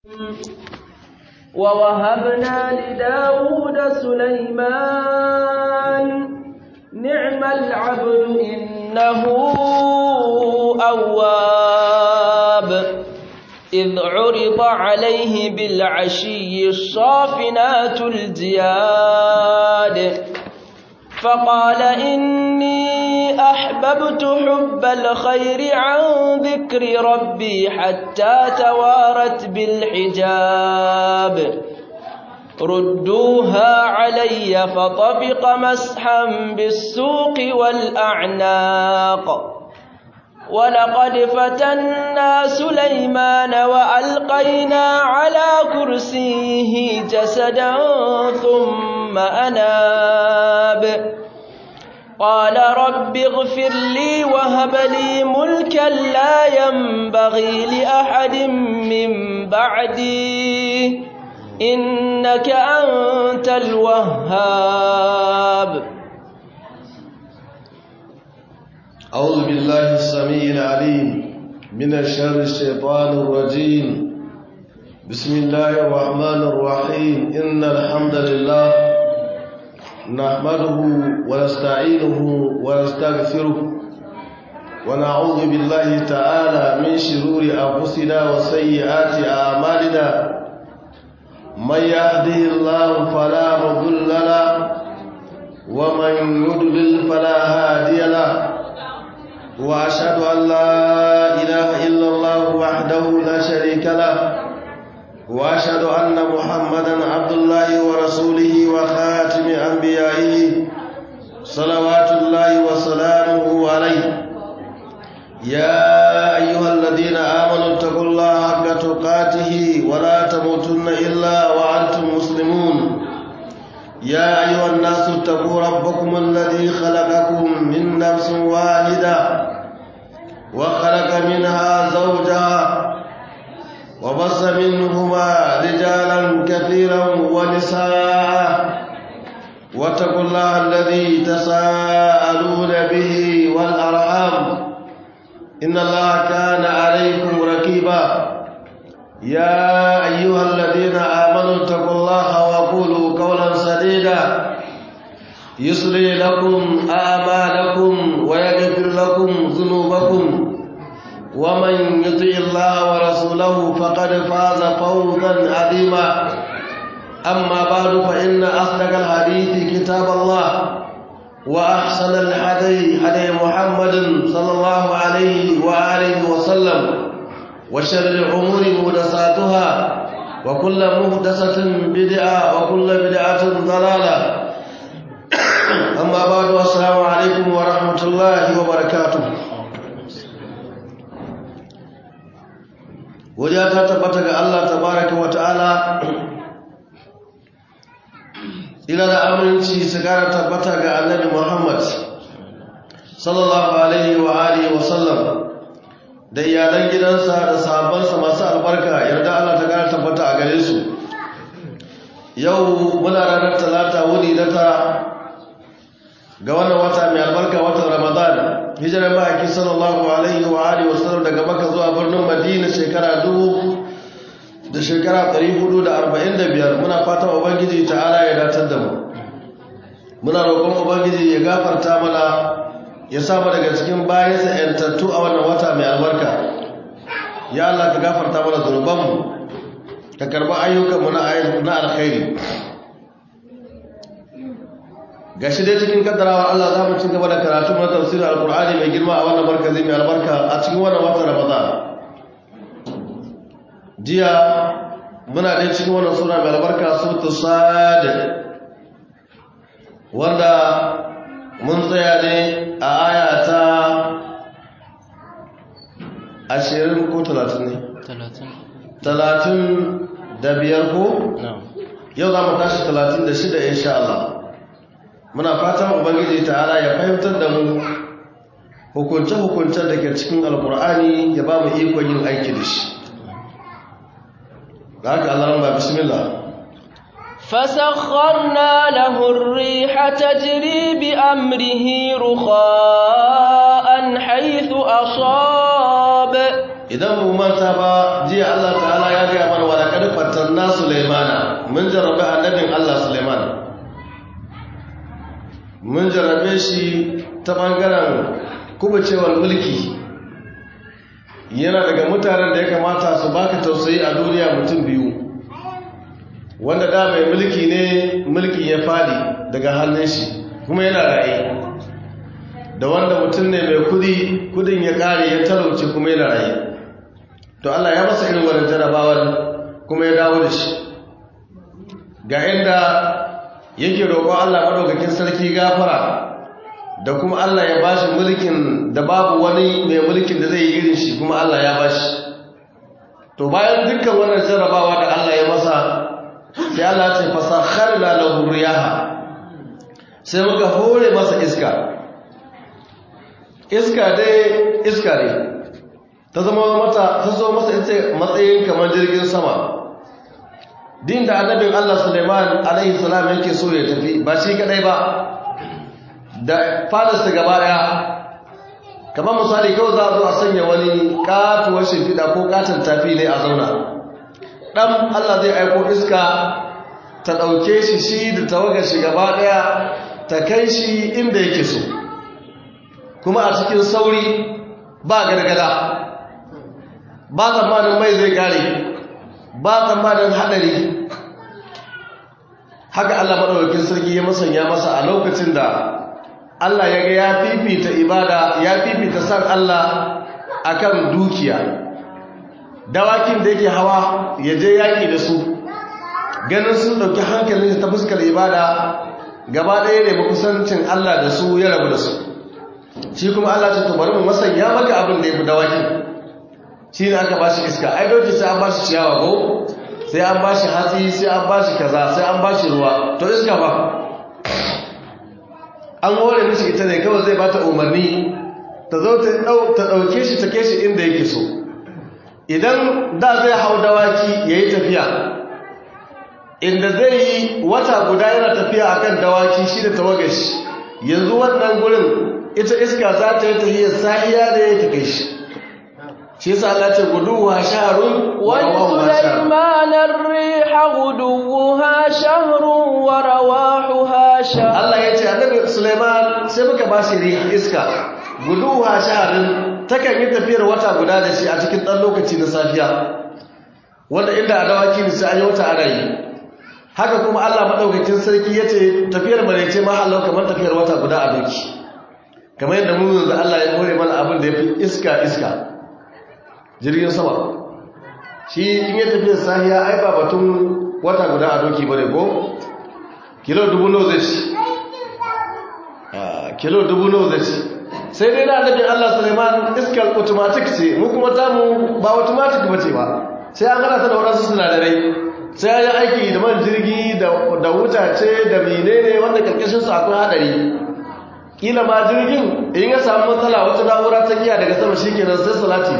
ووهبنا لداود سليمان نعم العبد إنه أواب إذ عرض عليه بالعشي الصافنات الجياد فقال إني أحببت حب الخير عن ذكر ربي حتى توارت بالحجاب ردوها علي فطبق مسحا بالسوق والأعناق ولقد فتنا سليمان وألقينا على كرسيه جسدا ثم أناب قال رب اغفر لي وهب لي ملكا لا ينبغي لأحد من بعدي إنك أنت الوهاب أعوذ بالله السميع العليم من الشر الشيطان الرجيم بسم الله الرحمن الرحيم إن الحمد لله نحمده ونستعينه ونستغفره ونعوذ بالله تعالى من شرور أنفسنا وسيئات أعمالنا من يهده الله فلا مضل له ومن يضلل فلا هادي له وأشهد أن لا إله إلا الله وحده لا شريك له وأشهد أن محمدا عبد الله ورسوله وخاتم أنبيائه صلوات الله وسلامه عليه يا أيها الذين آمنوا اتقوا الله حق تقاته ولا تموتن إلا وأنتم مسلمون يا أيها الناس اتقوا ربكم الذي خلقكم من نفس واحدة وخلق منها زوجها وبص منهما رجالا كثيرا ونساء واتقوا الله الذي تساءلون به والأرحام إن الله كان عليكم ركيبا يا أيها الذين آمنوا اتقوا الله وقولوا قولا سديدا يصلي لكم أعمالكم ويغفر لكم ذنوبكم ومن يطع الله ورسوله فقد فاز فوزا عظيما أما بعد فإن أصدق الحديث كتاب الله وأحسن الحدي حدي محمد صلى الله عليه وآله وسلم وشر الأمور مهدساتها وكل مهدسة بدعة وكل بدعة ضلالة أما بعد والسلام عليكم ورحمة الله وبركاته wajen ta tabbata ga Allah tabaraka wa ta'ala ila da aminci su gara tabbata ga annabi Muhammad sallallahu alaihi wa alihi wa sallam da iyalan gidansa da sahabbansa masu albarka yarda Allah ta gara tabbata a gare su yau muna ranar talata wuni na ta ga wannan wata mai albarka watan Ramadan hijirar ma'aiki sallallahu alaihi wa alihi wasallam daga maka zuwa birnin madina shekara dubu da shekara 445 muna fatan ubangiji ta'ala ya datar da mu muna roƙon ubangiji ya gafarta mana ya samu daga cikin bayansa yantattu a wannan wata mai albarka ya Allah ka gafarta mana zunubanmu ka karba ayyukanmu na alkhairi gashi dai cikin kaddarawa Allah za mu ci gaba da karatu na tafsirin alkur'ani mai girma a wannan markazi mai albarka a cikin wannan watan ramadan jiya muna dai cikin wannan sura mai albarka suratul sad wanda mun tsaya ne a aya ta 20 ko 30 ne 30 da biyar ko yau za mu tashi 36 insha Allah muna fatan ubangiji ta'ala ya fahimtar da mu hukunce-hukuncen da ke cikin alkur'ani ya ba mu ikon yin aiki da shi da haka Allah ba bismillah فسخرنا له الريح تجري بأمره رخاء حيث أصاب idan mu manta ba jiya Allah ta'ala ya gaya mana wala kad fatanna Sulaimana mun jarrabe annabin Allah Sulaiman mun jarrabe shi ta bangaren kubacewar mulki yana daga mutanen da ya kamata su baka tausayi a duniya mutum biyu wanda da mai mulki ne mulki ya fadi daga hannun shi kuma yana raye da wanda mutum ne mai kudi kudin ya kare ya talauci kuma yana raye to Allah ya masa irin wannan jarabawar kuma ya dawo da shi ga inda yake roƙon Allah madaukakin sarki gafara da kuma Allah ya bashi mulkin da babu wani mai mulkin da zai yi irin shi kuma Allah ya bashi to bayan dukkan wannan jarabawa da Allah ya masa sai Allah ya ce fasakharna lahu riyaha sai muka hore masa iska iska dai iska ne ta zama mata ta zo masa ita matsayin kamar jirgin sama din da annabin Allah Suleiman alaihi salam yake so ya tafi ba shi kadai ba da fadarsa gaba daya kamar misali kawai za a zo a sanya wani katuwar shimfiɗa ko katon tafi ne a zauna ɗan Allah zai aiko iska ta ɗauke shi shi da tawagar shi gaba daya ta kai shi inda yake so kuma a cikin sauri ba gargada ba tsammanin mai zai kare ba tsammanin haɗari haka Allah maɗaukakin sarki ya masanya masa a lokacin da Allah ya ga ya fifita ibada ya fifita san Allah akan dukiya dawakin da yake hawa ya je yaƙi da su ganin sun ɗauki hankalin ta fuskar ibada gaba ɗaya ne makusancin Allah da su ya rabu da su shi kuma Allah ce to bari mu masanya maka abin da ya fi dawakin shi ne aka ba shi iska ai doki sai an ba shi ciyawa ko sai an ba shi hatsi sai an ba shi kaza sai an ba shi ruwa to iska ba an hore mishi ita ne kawai zai bata umarni ta zo ta ɗauke shi ta ke shi inda yake so idan da zai hau dawaki ya yi tafiya inda zai yi wata guda yana tafiya akan dawaki shi da tawagashi yanzu wannan gurin ita iska za ta yi tahiyar sahiya da ya take shi shi yasa Allah ce guduwa shahrun wa ولسليمان الريح غدوها شهر ورواحها شهر Allah ya ce annabi Sulaiman sai muka ba shi riha iska guduwa shahrun takan yi tafiyar wata guda da shi a cikin dan lokaci na safiya wanda inda a dawaki ne sai an yi wata ana yi haka kuma Allah madaukakin sarki yace tafiyar marece ma Allah kamar tafiyar wata guda a doki kamar yadda mu yanzu Allah ya kore mana abin da yafi iska iska jirgin sama shi in ya tafi sahiya ai ba batun wata guda a doki bane ko kilo dubu nawa zai ci kilo dubu nawa zai ci sai dai na annabi Allah Sulaiman iskar automatic ce mu kuma ta mu ba automatic bace ba sai an gana ta da wadansu sinadarai sai ya aiki da man jirgi da wutace da menene wanda karkashin su akwai hadari kila ma jirgin in ya samu matsala wata na'ura ta giya daga sama shikenan sai salati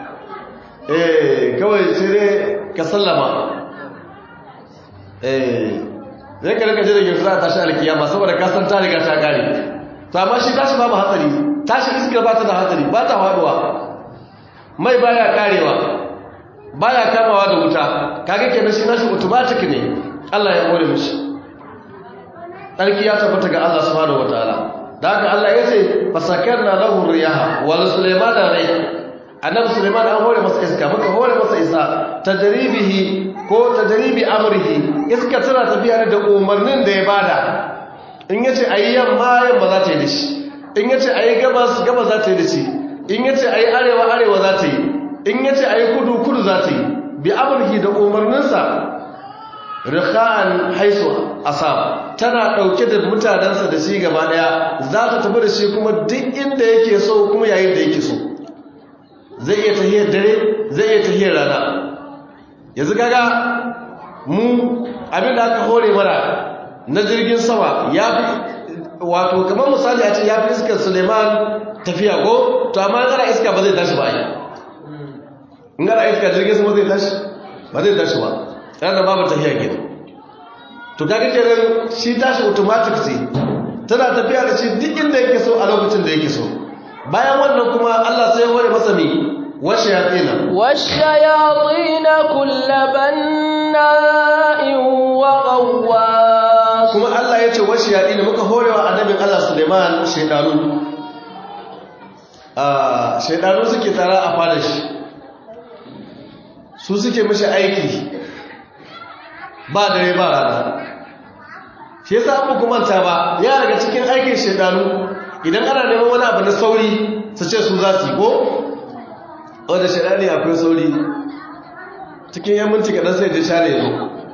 eh kawai sai dai ka sallama eh zai ka rika jirgin za a tashi alkiyama saboda ka san ta riga ta kare to amma shi tashi babu hatsari tashi iskar ba ta da hatsari ba ta faduwa mai baya karewa baya kamawa da wuta kage kenan shi nashi automatic ne Allah ya kore mishi sarki ya tabbata ga Allah subhanahu wataala da haka Allah ya ce fasakarna lahu riyaha wa sulaiman rai annabi sulaiman an hore masa iska muka hore masa isa tajribihi ko tajribi amrihi iska tana tafiya da umarnin da ya bada in yace ayi yamma yamma za ta yi dashi in yace ayi gabas gabas za ta yi dashi in yace ayi arewa arewa za ta yi in yace ayi kudu kudu za ta yi bi amrihi da umarninsa rikhan haisu asab tana dauke da mutanansa da shi gaba daya za ta tafi da shi kuma duk inda yake so kuma yayin da yake so zai iya tahiyar dare zai iya tahiyar rana yanzu kaga mu abin da aka hore mana na jirgin sama ya fi wato kamar misali a ce ya fi iskar suleiman tafiya ko to amma gara iska ba zai tashi ba yi in gara iska jirgin sama zai tashi ba zai tashi ba tare da babu tafiya gida to kaga kenan shi tashi automatic ce tana tafiya da shi duk inda yake so a lokacin da yake so bayan wannan kuma Allah sai hore masa mi والشياطين والشياطين كل بناء وغواص kuma Allah ya ce wasu yaɗi da muka horewa annabin Allah Suleiman shaidanu a shaidanu suke tara a fada shi su suke mashi aiki ba dare ba rana shi yasa abu kuma ta ba ya daga cikin aikin shaidanu idan ana neman wani abu na sauri su ce su za su yi ko wadda shaidani akwai sauri cikin yan minti kaɗan sai da share ya zo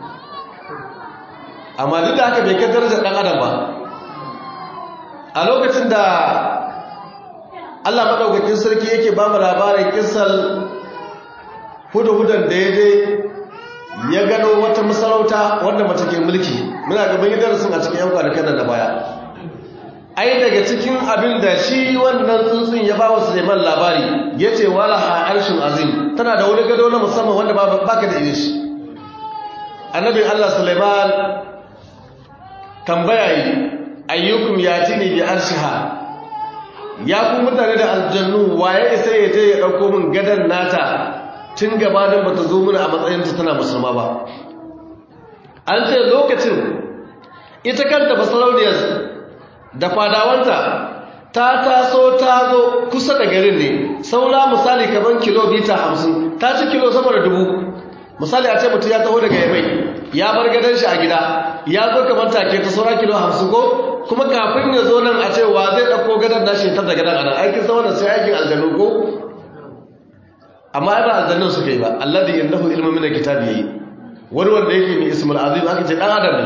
amma duk da haka bai kai darajar ɗan adam ba a lokacin da Allah maɗaukakin sarki yake ba mu labarin kisal hudu-hudan da ya je ya gano wata masarauta wanda mace ke mulki muna gaban yi darasin a cikin yan kwanakan da baya ai daga cikin abin da shi wannan tsuntsun ya ba wa suleiman labari ya ce wala ha arshin azim tana da wani gado na musamman wanda ba ka da irish annabin allah suleiman tambaya yi ayyukum ya ci ne bi arshiha ya ku mutane da aljannu waye isa ya je ya ɗauko min gadon nata tun gabanin ba ta zo mana a matsayinta tana musulma ba an ce lokacin ita kanta basarauniyar da fadawanta ta taso ta zo kusa da garin ne saura misali kaman kilomita hamsin ta ci kilo sama da dubu misali a ce mutum ya taho daga yamai ya bar gadon shi a gida ya zo kamar take ta saura kilo hamsin ko kuma kafin ya zo nan a ce wa zai ɗauko gadon nashi ta da gadon a nan aikin sama da sai aikin aljanu ko amma ai ba aljannun suka yi ba alladhi indahu ilmu min alkitabi yayi wani wanda yake mai ismul azim aka ce dan adam ne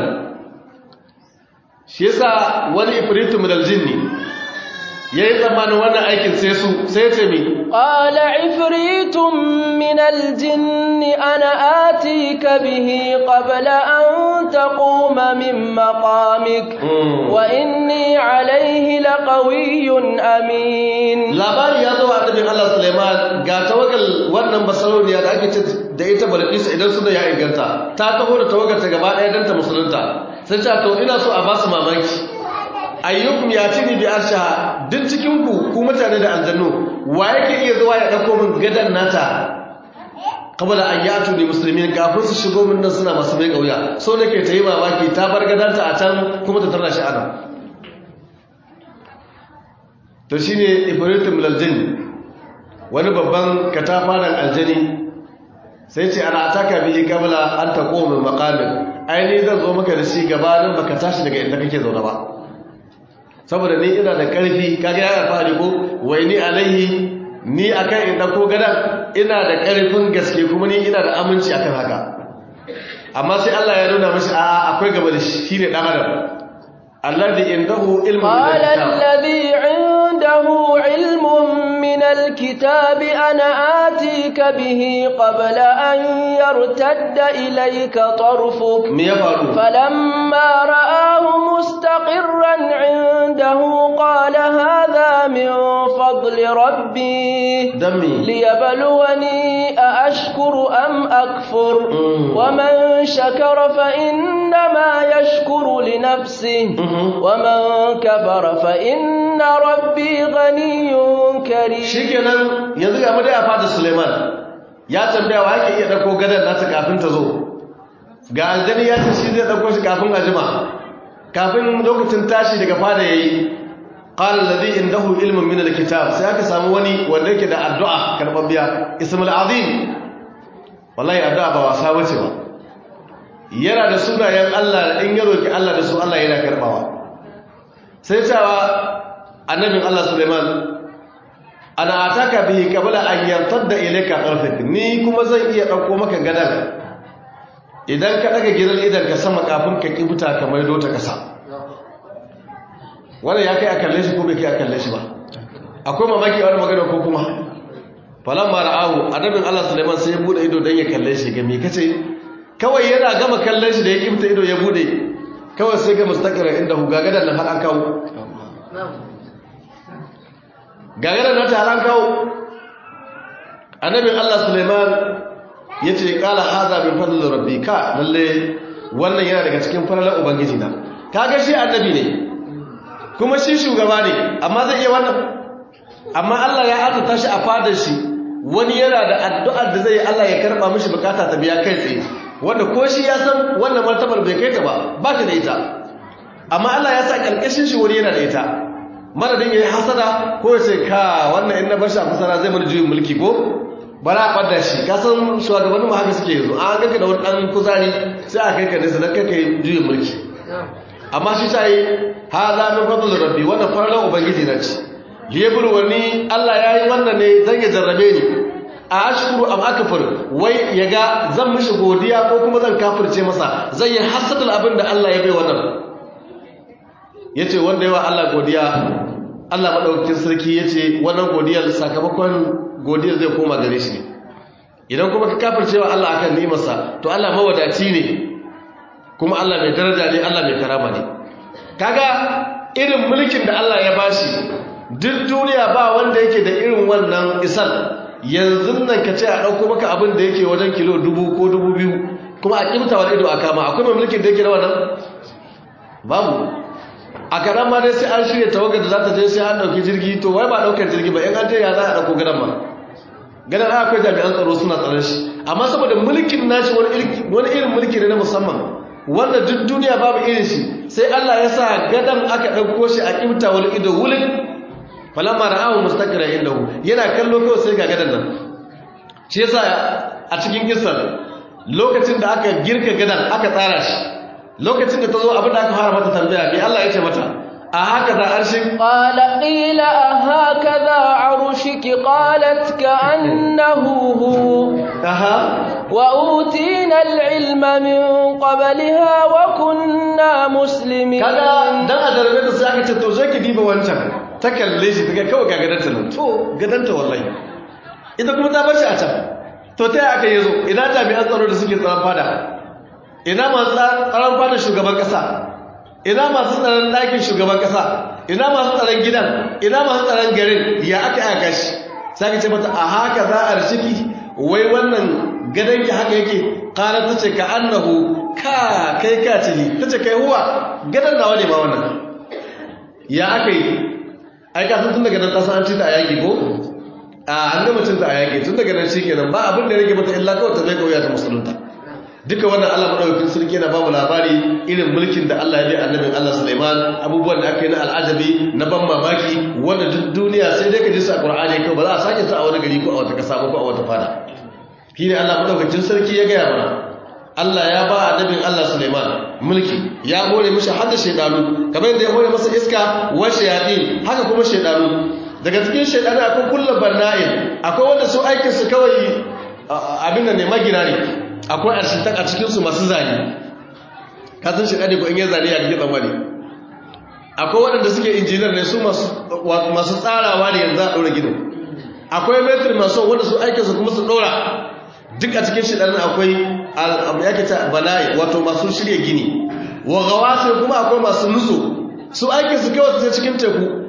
shi yasa wani ifritu min aljinni yayi tsammanin wannan aikin sai su sai ce mi qala ifritun min aljinni ana atika bihi qabla an taquma min maqamik wa inni alayhi laqawiyyun amin labari ya zo a annabin Allah Sulaiman ga tawagal wannan basaroniya da ake ce da ita Balqis idan suna ya inganta ta taho da tawagar ta gaba ɗaya dan ta musulunta sai ta to ina so a ba su mamaki ayyukum yatini bi arsha duk cikin ku ku mutane da aljannu wa yake iya zuwa ya dauko min gadan nata kabala an yatu ne musulmin kafin su shigo min nan suna masu mai kauya so nake ta yi mamaki ta bar gadanta a can kuma ta tarra shi ana to shine ibritum laljin wani babban katafaran aljani sai ce ana ataka bihi kabla an taqo min maqamin aini zan zo maka da shi gabanin baka tashi daga inda kake zaune ba saboda ni ina da karfi kage ya alfahari ko wai ni alaihi ni akan in dauko gadan ina da karfin gaske kuma ni ina da aminci akan haka amma sai Allah ya nuna mishi a akwai gaba da shi shine dan adam alladhi indahu ilmu qala alladhi indahu ilmun min alkitabi ana atika bihi qabla an yartadda ilayka tarfuk me ya faru falamma ra'ahu mustaqirran indahu qala hadha min fadli rabbi dami liyabluwani a ashkuru am akfur ومن شكر فإنما يشكر لنفسه ومن كفر فإن ربي غني كريم shikenan yanzu ga dai a fada Suleiman ya tambaya wa yake iya dauko gadan nasa kafin ta zo ga aljani ya ce shi zai dauko shi kafin ajima kafin lokacin tashi daga fada yayi qala alladhi indahu ilmun min alkitab sai aka samu wani wanda yake da addu'a karbabbiya ismul azim wallahi addu'a ba wasa bace ba yana da sunayen Allah in ya roki Allah da su Allah yana karbawa sai cewa annabin Allah Suleiman ana ataka bihi qabla an yartadda ilayka tarfik ni kuma zan iya dauko maka gadan idan ka daga gidan idan ka sama kafin ka kibuta kamar dota kasa wannan ya kai a kalle shi ko bai kai a kalle shi ba akwai mamaki a wani magana ko kuma falan ma ra'ahu annabin Allah Sulaiman sai ya bude ido dan ya kalle shi ga me kace kawai yana gama kallon shi da ya kibta ido ya bude kawai sai ga mustaqira inda hu gagadan nan har an kawo gagadan nan ta har an kawo annabin Allah Sulaiman yace qala hadha min fadli rabbi ka lalle wannan yana daga cikin falalar ubangiji na kaga shi annabi ne kuma shi shugaba ne amma zai iya wannan amma Allah ya arzuta shi a fadar shi wani yana da addu'ar da zai Allah ya karba mishi bukata ta biya kai tsaye wanda ko shi ya san wannan martabar bai kai ta ba ba ta da ita amma Allah ya sa karkashin shi wani yana da ita madadin yayi hasada ko ya ce ka wannan in na bar shi a fasara zai mana juyin mulki ko bara a ɓadda shi ka san shugabannin ma haka suke yanzu an ganka da wani ɗan kuzari sai a kai ka nesa don kai ka yi juyin mulki amma shi ta yi ha za min fadl rabbi wannan farlan ubangiji na ci lebur wani Allah ya yi wannan ne zan ya jarrabe ni a ashkuru am akfur wai ya ga zan mishi godiya ko kuma zan kafirce masa zan yi hasadul abin da Allah ya bai wannan yace wanda yawa Allah godiya Allah madaukakin sarki yace wannan godiyar sakamakon godiyar zai koma gare shi ne idan kuma ka kafircewa Allah akan nimarsa to Allah mawadaci ne kuma Allah mai daraja ne Allah mai karama ne kaga irin mulkin da Allah ya bashi duk duniya ba wanda yake da irin wannan isal yanzu nan ka ce a ɗauko maka abin da yake wajen kilo dubu ko dubu biyu kuma a kimta wani ido a kama akwai mai mulkin da yake da wannan babu a karan ma dai sai an shirya tawagar da za ta je sai an ɗauki jirgi to wai ba ɗaukar jirgi ba in an je ya za a ɗauko gadon ma gadon akwai jami'an tsaro suna tsaron shi amma saboda mulkin nashi wani irin mulki ne na musamman wanda duk duniya babu irin shi sai Allah ya sa gadan aka ɗauko shi a ƙimta wani ido wulin falamma ra'ahu mustaqira indahu yana kallo kawai sai ga gadan nan shi yasa a cikin kisar lokacin da aka girka gadan aka tsara shi lokacin da ta zo abin da aka fara mata tambaya me Allah ya ce mata a haka za arshin qala qila hakaza arshuki qalat ka'annahu hu aha وأوتينا العلم من قبلها وكنا مسلمين kaga dan a darbe da sai aka ce to zai ki diba wancan ta kalle shi take kawai ga gadanta nan to gadanta wallahi ita kuma ta bar shi a can to ta aka yazo ina jami'an tsaro da suke tsaron fada ina masu tsaron fada shugaban kasa ina masu tsaron ɗakin shugaban kasa ina masu tsaron gidan ina masu tsaron garin ya aka aka shi sai ka ce mata a haka za a rishiki wai wannan gadon ki haka yake kala ta ce ka annahu ka kai ka ce ta ce kai huwa gadon nawa ne ba wannan ya aka yi ai ka san tun daga nan ta san an ci ta a yaƙi ko a an gama cin ta a yaƙi tun daga nan shikenan ba abin da ya rage mata illa kawai ta zai kauya ta musulunta duka wannan Allah madaukakin sarki yana ba mu labari irin mulkin da Allah ya bi annabin Allah Sulaiman abubuwan da aka yi na al'ajabi na ban mamaki wanda duk duniya sai dai ka ji su a Qur'ani kawai ba za a sake su a wani gari ko a wata kasa ko a wata fada shi ne Allah madaukakin sarki ya gaya mana Allah ya ba annabin Allah Sulaiman mulki ya hore mishi hadda shaydanu kamar yadda ya hore masa iska wa shayatin haka kuma shaydanu daga cikin shaydanu akwai kullu banna'in akwai wanda su aikin su kawai abin nan ne magina ne akwai arsitak a cikin su masu zani ka san shi kade ko in ya zani ya kike tsammani akwai waɗanda suke injiniyar ne su masu masu tsarawa ne yanzu a ɗora gidan akwai metri masu wanda su aikinsu kuma su ɗora duk a cikin shi ɗanin akwai yake ta bala'i wato masu shirya gini wa gawasir kuma akwai masu nutso su aikin su kawai su cikin teku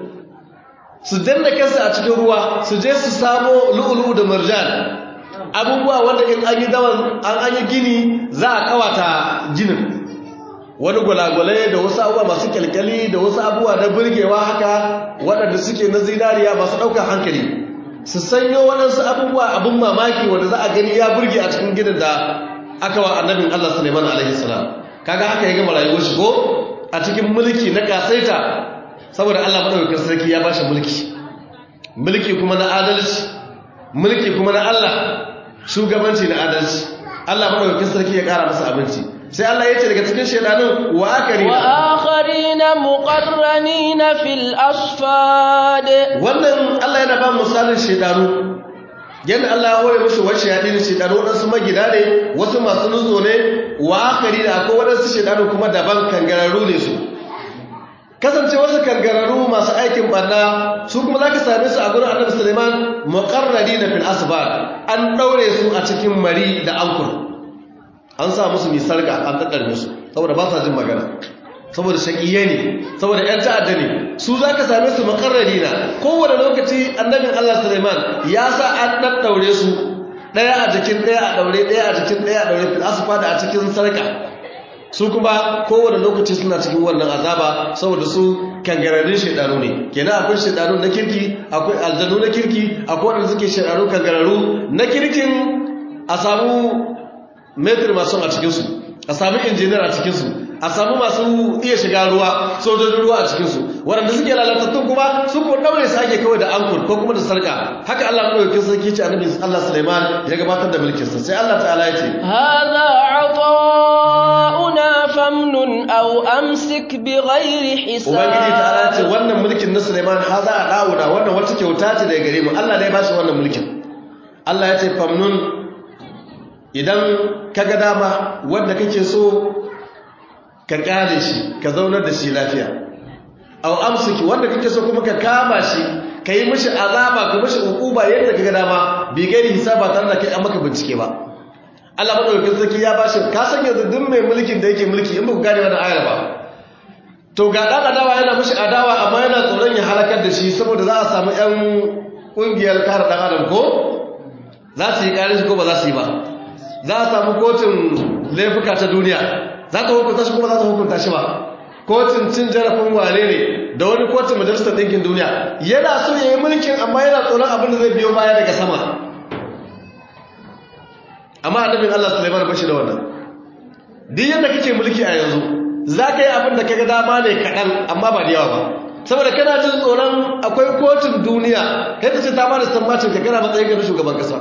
su danna kansu a cikin ruwa su je su samo lu'ulu da marjan abubuwa wanda in an yi dawan an an yi gini za a kawata ginin wani gwalagwalai da wasu abubuwa masu kyalkyali da wasu abubuwa na burgewa haka waɗanda suke na zinariya masu ɗaukar hankali su sanyo waɗansu abubuwa abin mamaki wanda za a gani ya burge a cikin gidan da aka wa annabin Allah Suleiman alaihi salam kaga haka ya gama rayuwar shi ko a cikin mulki na kasaita saboda Allah madaukakin sarki ya bashi mulki mulki kuma na adalci mulki kuma na Allah shugabanci na adalci Allah madaukakin sarki ya kara masa abinci sai Allah ya ce daga cikin shedanun wa akarina wa akharina muqarranina fil asfad wannan Allah yana ba misalin shedanu yadda Allah ya hore musu wasu shedanu shedanu wadansu magida ne wasu masu nuzo ne wa akarina akwai wadansu shedanu kuma daban kangararru ne su kasance wasu kangararru masu aikin barna su kuma zaka same su a gurin Annabi Sulaiman muqarranina fil asfad an daure su a cikin mari da ankur an sa musu mai sarga an daddar musu saboda ba sa jin magana saboda shaƙiye ne saboda ‘yan ta'adda ne su za ka same su makarrari na kowane lokaci annabin Allah Suleiman ya sa an ɗaɗɗaure su ɗaya a jikin ɗaya a ɗaure ɗaya a jikin ɗaya a ɗaure fil asufa da a cikin sarka su kuma kowane lokaci suna cikin wannan azaba saboda su kangararin shaidanu ne kenan akwai shaidanu na kirki akwai aljanu na kirki akwai wanda suke shaidanu kangararu na kirkin a samu metri masu a cikinsu a samu injiniyar a cikinsu a samu masu iya shiga ruwa sojojin ruwa a cikinsu waɗanda suke lalatattun kuma su ko ɗaure su ake kawai da ankul ko kuma da sarka haka Allah ɗaukakin sarki ce annabi Allah Sulaiman ya gabatar da mulkinsa sai Allah ta'ala ya ce هذا عطاؤنا فامنن أو أمسك بغير حساب ubangiji ta'ala ce wannan mulkin na Sulaiman ha za a dawo da wannan wata kyauta ce daga gare mu Allah ne ya bashi wannan mulkin Allah ya ce famnun idan kaga dama wanda kake so ka kare shi ka zaunar da shi lafiya aw amsiki wanda kake so kuma ka kama shi ka yi mishi azaba ka mishi ukuba yadda kaga dama bi gairi hisaba tare da kai an maka bincike ba Allah madaukakin sarki ya bashi ka san yanzu duk mai mulkin da yake mulki in ba ku gane wannan ayar ba to ga dan adawa yana mishi adawa amma yana tsoron ya halakar da shi saboda za a samu yan kungiyar kare dan adam ko za su yi kare shi ko ba za su yi ba za a samu kotun laifuka ta duniya za ta hukunta shi kuma za ta hukunta shi ba kotun cin jarafin wane ne da wani kotun majalisar ɗinkin duniya yana so ya yi mulkin amma yana tsoron abin da zai biyo baya daga sama amma annabin Allah Sulaiman bashi da wannan duk yadda kake mulki a yanzu za ka yi abin da kaga dama ne kaɗan amma ba da yawa ba saboda kana jin tsoron akwai kotun duniya kai ta ce ta ba da sammacin ka kana matsayin ka na shugaban kasa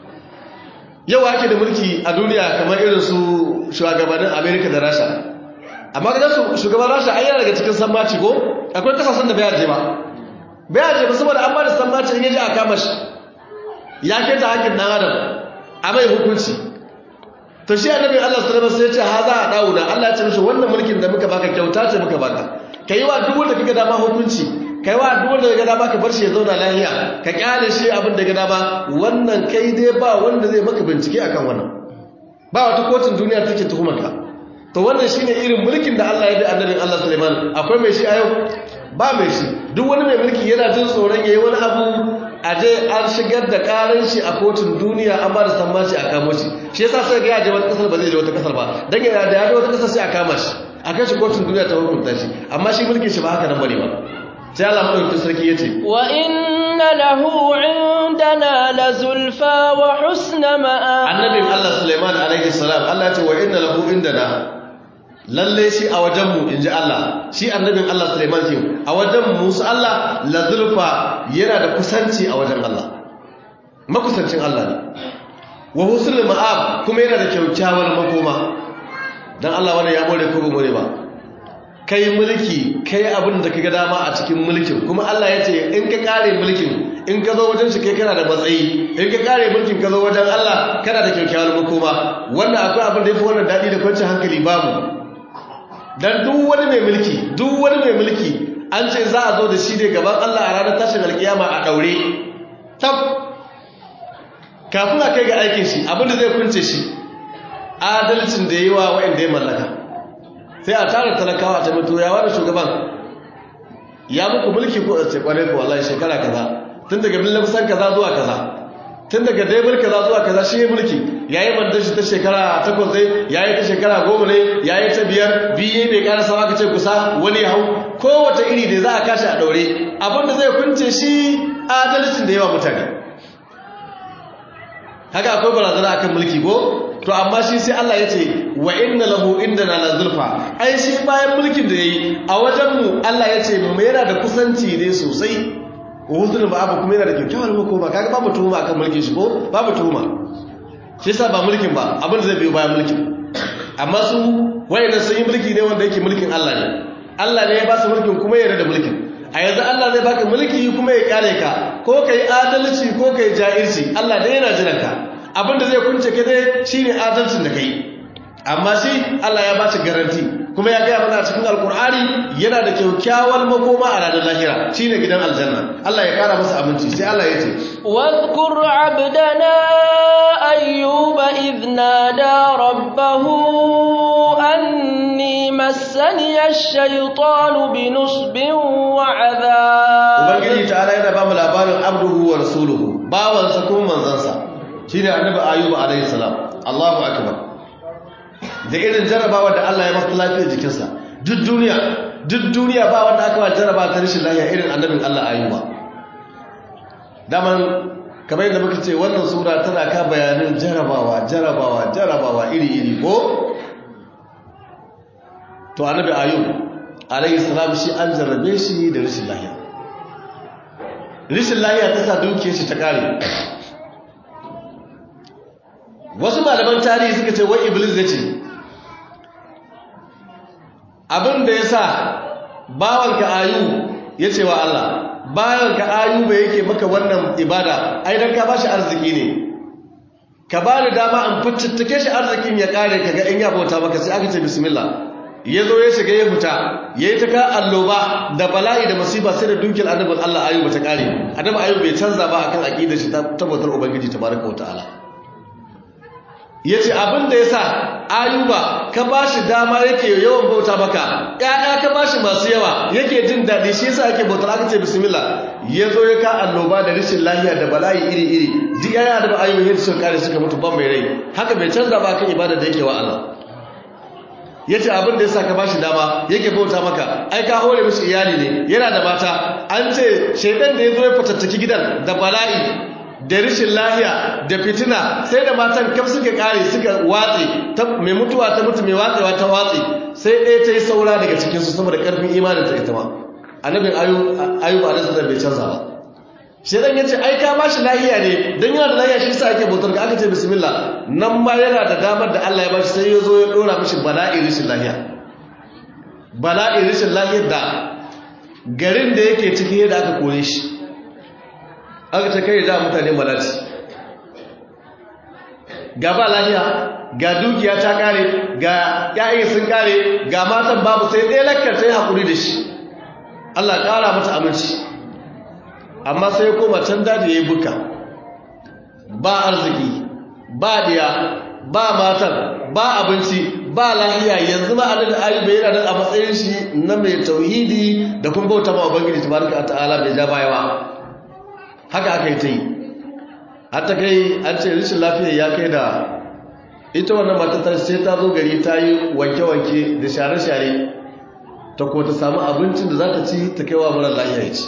yau ake da mulki a duniya kamar irin su shugabannin amerika da rasha amma ga su shugaban rasha ai yana daga cikin sammaci ko akwai kasashen da bai je ba bai je ba saboda an ba da sammaci in yaji a kama shi ya keta hakkin dan adam a mai hukunci to shi annabi Allah sallallahu alaihi wasallam sai ya ce haza a dawuda Allah ya ce mishi wannan mulkin da muka baka kyauta ce muka baka kai wa duk wanda kaga dama hukunci kai wa duk wanda kaga dama ka bar shi ya zauna lafiya ka kyale shi abin da kaga dama wannan kai dai ba wanda zai maka bincike akan wannan ba wata kotun duniya take tuhumar ka to wannan shine irin mulkin da Allah ya bi annabin Allah Sulaiman akwai mai shi a yau ba mai shi duk wani mai mulki yana jin tsoron yayi wani abu a je an shigar da karan shi a kotun duniya an ba da sammaci a kamo shi shi yasa sai ga ya je wata kasar ba zai je wata kasar ba dan yana da ya je wata kasar sai a kama shi a kai shi kotun duniya ta hukunta shi amma shi mulkin shi ba haka nan bane ba sai Allah madaukakin sarki yace wa inna lahu indana lazulfa wa husna ma'a annabin Allah Sulaiman alaihi salam Allah ya ce wa inna lahu indana lalle shi a wajenmu in ji Allah shi annabin Allah Sulaiman ce a wajen musu Allah lazulfa yana da kusanci a wajen Allah makusancin Allah ne wa husnul ma'ab kuma yana da kyaukyawar makoma dan Allah wannan ya more ko ba more ba kai mulki kai abin da kaga dama a cikin mulkin kuma Allah ya ce in ka kare mulkin in ka zo wajen shi kai kana da matsayi in ka kare mulkin ka zo wajen Allah kana da kyaukyawar makoma wannan akwai abin da yafi wannan dadi da kwanciyar hankali babu dan duk wani mai mulki duk wani mai mulki an ce za a zo da shi ne gaban Allah a ranar tashin alkiyama a daure tab kafin a kai ga aikin shi abinda zai kunce shi adalcin da yi wa wa'anda ya mallaka sai a tara talakawa ta mutu ya wani shugaban ya muku mulki ko a ce kwarai ko wallahi shekara kaza tun daga billan kusan kaza zuwa kaza tun daga daimar kaza zuwa kaza shi mulki ya yi mandashi ta shekara takwas ne ya yi ta shekara goma ne ya yi ta biyar biye bai kara sama ka ce kusa wani hau kowace iri da za a kashi a ɗaure abinda zai kunce shi adalcin da yawa mutane haka akwai barazana akan mulki ko to amma shi sai Allah ya ce wa inna lahu indana la zulfa ai shi bayan mulkin da yayi a wajen mu Allah ya ce mu yana da kusanci ne sosai huzun ba abu kuma yana da kyakkyawar makoma kaga babu tuhuma akan mulkin shi ko babu tuhuma shi yasa ba mulkin ba abin da zai biyo bayan mulkin amma su wayannan sun yi mulki ne wanda yake mulkin Allah ne Allah ne ya ba su mulkin kuma ya yarda da mulkin a yanzu Allah zai baka mulki kuma ya kare ka ko kai adalci ko kai ja'irci Allah dai yana jiran ka abin da zai kunce ka dai shine adalcin da kai amma shi Allah ya ba shi garanti kuma ya gaya mana cikin alkur'ani yana da kyakkyawar makoma a ranar lahira shine gidan aljanna Allah ya kara masa abinci sai Allah ya ce واذكر عبدنا أيوب إذ نادى ربه أني مسني الشيطان بنصب وعذاب ubangiji ta'ala yana ba mu labarin abduhu wa rasuluhu bawansa kuma manzansa shine annabi ayyuba alayhi salam Allahu akbar da irin jarabawa da Allah ya masa lafiyar jikinsa duk duniya duk duniya ba wanda aka wa jaraba ta rashin lafiya irin annabin Allah ayuba daman kamar yadda muka ce wannan sura tana ka bayanin jarabawa jarabawa jarabawa iri-iri ko to annabi ayub alayhi salam shi an jarrabe shi da rashin lafiya rashin lafiya ta sa dukiyar shi ta kare wasu malaman tarihi suka ce wai iblis ya ce abin da ya sa bawanka ayu ya ce wa Allah bawanka ayu ba yake maka wannan ibada ai dan ka bashi arziki ne ka ba ni dama an fitattake shi arzikin ya kare ka ga in ya bauta maka sai aka ce bismillah ya zo ya shiga ya fita ya yi ta ka alloba da bala'i da masifa sai da dukiyar annabin Allah ayu ba ta kare annabi ayu bai canza ba akan aqidar shi ta tabbatar ubangiji tabaraka wa ta'ala ya ce abin da ya sa ayuba ka ba shi dama yake yawan bauta maka ‘ya'ya ka ba shi masu yawa yake jin daɗi shi yasa ake bautar aka ce bismillah ya zo ya ka annoba da rashin lahiya da bala'i iri-iri duk ‘ya'ya da ayuba yadda suka kare suka mutu ban mai rai haka bai canza ba kan ibada da yake wa Allah ya ce abin da ya sa ka ba shi dama yake bauta maka ai ka hore mishi iyali ne yana da mata an ce shaidan da ya zo ya fatattaki gidan da bala'i da rishin lahiya da fitina sai da matan kaf suka kare suka watse mai mutuwa ta mutu mai watsewa ta watse sai ɗaya ta yi saura daga cikinsu saboda ƙarfin imanin ta ita ma annabin ayuba a nasarar bai canza ba shaidan ya ce ai ka ba shi lahiya ne don yana da lahiya shi sa ake bautar ka aka ce bismillah nan ma yana da damar da allah ya ba shi sai ya zo ya ɗora mishi bala'i rishin lahiya bala'i rishin lahiyar da garin da yake ciki yadda aka kore shi aka ce kai da mutane malati ga ba lahiya ga dukiya ta kare ga ƴaƴan sun kare ga matan babu sai ɗaya lakkar ta yi haƙuri da shi Allah ƙara mata aminci amma sai ya koma can daji ya yi buka ba arziki ba ɗiya ba matan ba abinci ba lahiya yanzu ma annabi ayyuba yana nan a matsayin shi na mai tauhidi da kuma bauta ma ubangiji tabaraka ta'ala bai ja baya ba haka aka yi ta yi hatta kai an ce rishin lafiya ya kai da ita wannan matatar sai ta zo gari ta yi wanke-wanke da share-share ta ko ta samu abincin da za ta ci ta kaiwa mara lafiya ya ci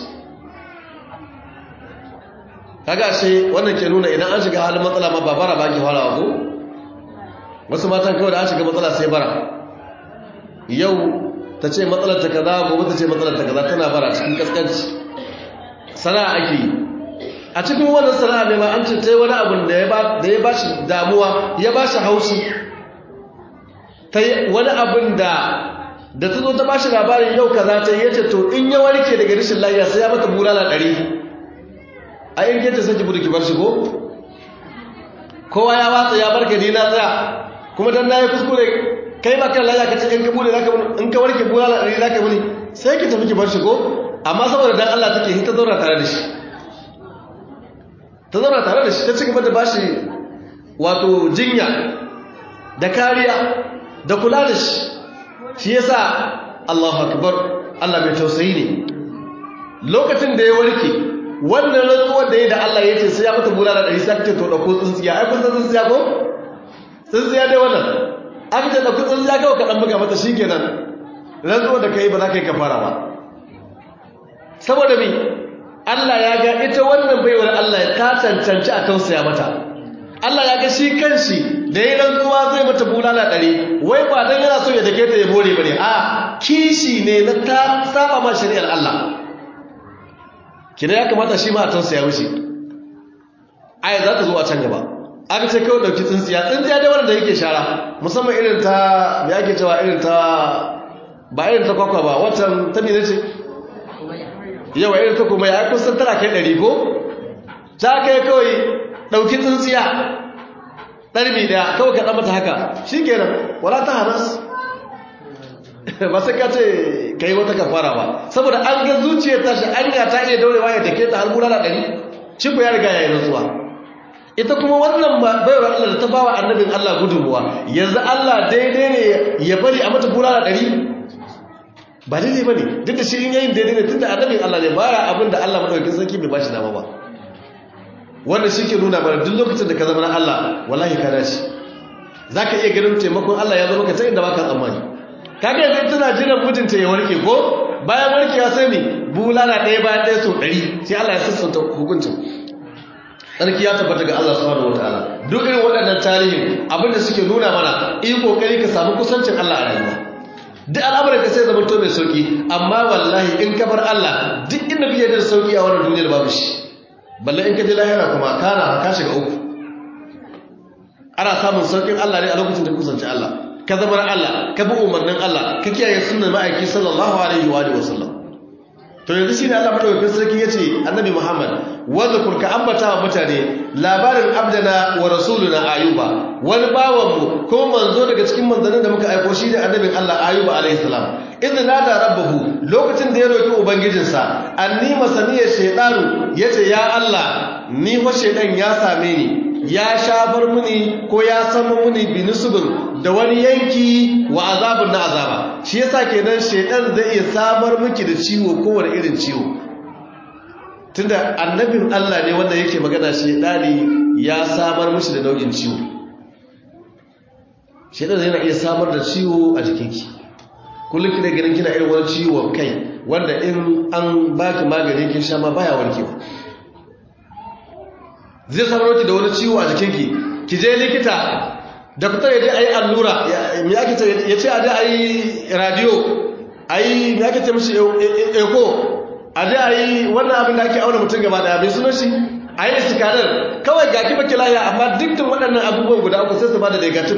kaga shi wannan ke nuna idan an shiga halin matsala ma ba bara ba ki fara ko wasu matan kawai da an shiga matsala sai bara yau ta ce matsalar ta kaza gobe ta ce matsalar ta kaza tana bara cikin kaskanci sana'a ake yi a cikin wannan sana'a ne ma an ce tai wani abin da ya ba shi damuwa ya ba shi haushi ta wani abin da da ta zo ta ba shi labarin yau kaza ta yi ce to in ya warke daga rashin lafiya sai ya mata bulala ɗari a in geta sai ki budu ki bar shi ko kowa ya watsa ya barka ni na tsaya kuma dan na yi kuskure kai ma kan lafiya ka ce in ka bude zaka in ka warke bulala ɗari zaka buni sai ki tafi ki bar shi ko amma saboda dan Allah take hita zauna tare da shi ta zauna tare da shi ta ci gaba da bashi wato jinya da kariya da kula da shi shi yasa Allahu akbar Allah mai tausayi ne lokacin da ya warke wannan rantsuwar da ya da Allah ya ce sai ya mata bulala ɗari sai aka ce to ɗauko tsintsiya ai kun san tsintsiya ko tsintsiya dai wannan aka ce ɗauko tsintsiya kawai ka ɗan buga mata shi kenan rantsuwar da ka yi ba za ka yi kafara ba saboda me Allah ya ga ita wannan baiwar Allah ta cancanci a tausaya mata Allah ya ga shi kanshi da ya rantsuwa zai mata bulala ɗari wai ba don yana so ya dake ta ya bore ba ne a kishi ne na ta saba ma shari'ar Allah kina ya kamata shi ma a tausaya mishi aya za ta zo a can gaba aka ce kawai ɗauki tsintsiya tsintsiya dai wanda yake shara musamman irin ta me ake cewa irin ta ba irin ta kwakwa ba watan ta ne ce yawa irin ta kuma ya kusan tana kai ɗari ko ta kai kawai ɗauki tsintsiya ɗarbi ɗaya kawai kaɗa mata haka shi kenan wala ta hanas ba sai ka ce ka yi wata kafara ba saboda an ga zuciyar tashi an ga ta iya daurewa ya dake ta har bulala ɗari shi ku ya riga ya yi rantsuwa ita kuma wannan baiwar Allah da ta bawa annabin Allah gudunmuwa yanzu Allah daidai ne ya bari a mata bulala ɗari ba daidai ba ne duk da shi in yayin daidai ne tun da annabin Allah ne baya abin da Allah maɗaukin sarki bai bashi dama ba wannan shi ke nuna mana duk lokacin da ka zama na Allah wallahi ka dace zaka iya ganin taimakon Allah ya zo maka ta inda baka tsammani kaga yanzu tana jiran mijinta ya warke ko bayan warkewa sai ne bulala ɗaya bayan ɗaya sau ɗari sai Allah ya sassauta hukuncin sarki ya tabbata ga Allah subhanahu wataala duk irin waɗannan tarihin abinda suke nuna mana yi kokari ka samu kusancin Allah a rayuwa duk al'amuran ka sai zama to mai sauki amma wallahi in ka bar Allah duk inda kake da sauki a wannan duniyar babu shi balle in ka je lahira kuma kana ka shiga uku ana samun saukin Allah ne a lokacin da kusanci Allah ka zama Allah ka bi umarnin Allah ka kiyaye sunnar ma'aiki sallallahu alaihi wa alihi wasallam to yanzu shine Allah madaukakin sarki yace annabi Muhammad wanda kurka ambata wa mutane labarin abdana wa rasuluna ayuba wani bawan mu ko manzo daga cikin manzannin da muka aiko shi da annabin Allah ayuba alaihi salam idan nada rabbahu lokacin da ya roki ubangijinsa anni masaniyar shaytanu yace ya Allah ni fa shaydan ya same ni ya shafar muni ko ya sama muni binisubin da wani yanki wa azabun na azaba shi yasa kenan shaytan zai iya samar miki da ciwo kowane irin ciwo tunda annabin Allah ne wanda yake magana shedani ya samar mishi da nau'in ciwo shedan yana iya samar da ciwo a jikinki kullum kina ganin kina irin wani ciwon kai wanda in an baki magani kin sha ma baya warkewa zai samar miki da wani ciwo a jikinki ki je likita doktor ya je ayi allura me ake ce ya ce a je ayi radio ayi me ake ce mishi echo a da a yi wannan abin da ake auna mutum gaba daya bai sunan shi a yi istikarar kawai ga ki baki lahiya amma dukkan waɗannan abubuwan guda uku sai su ba da negatif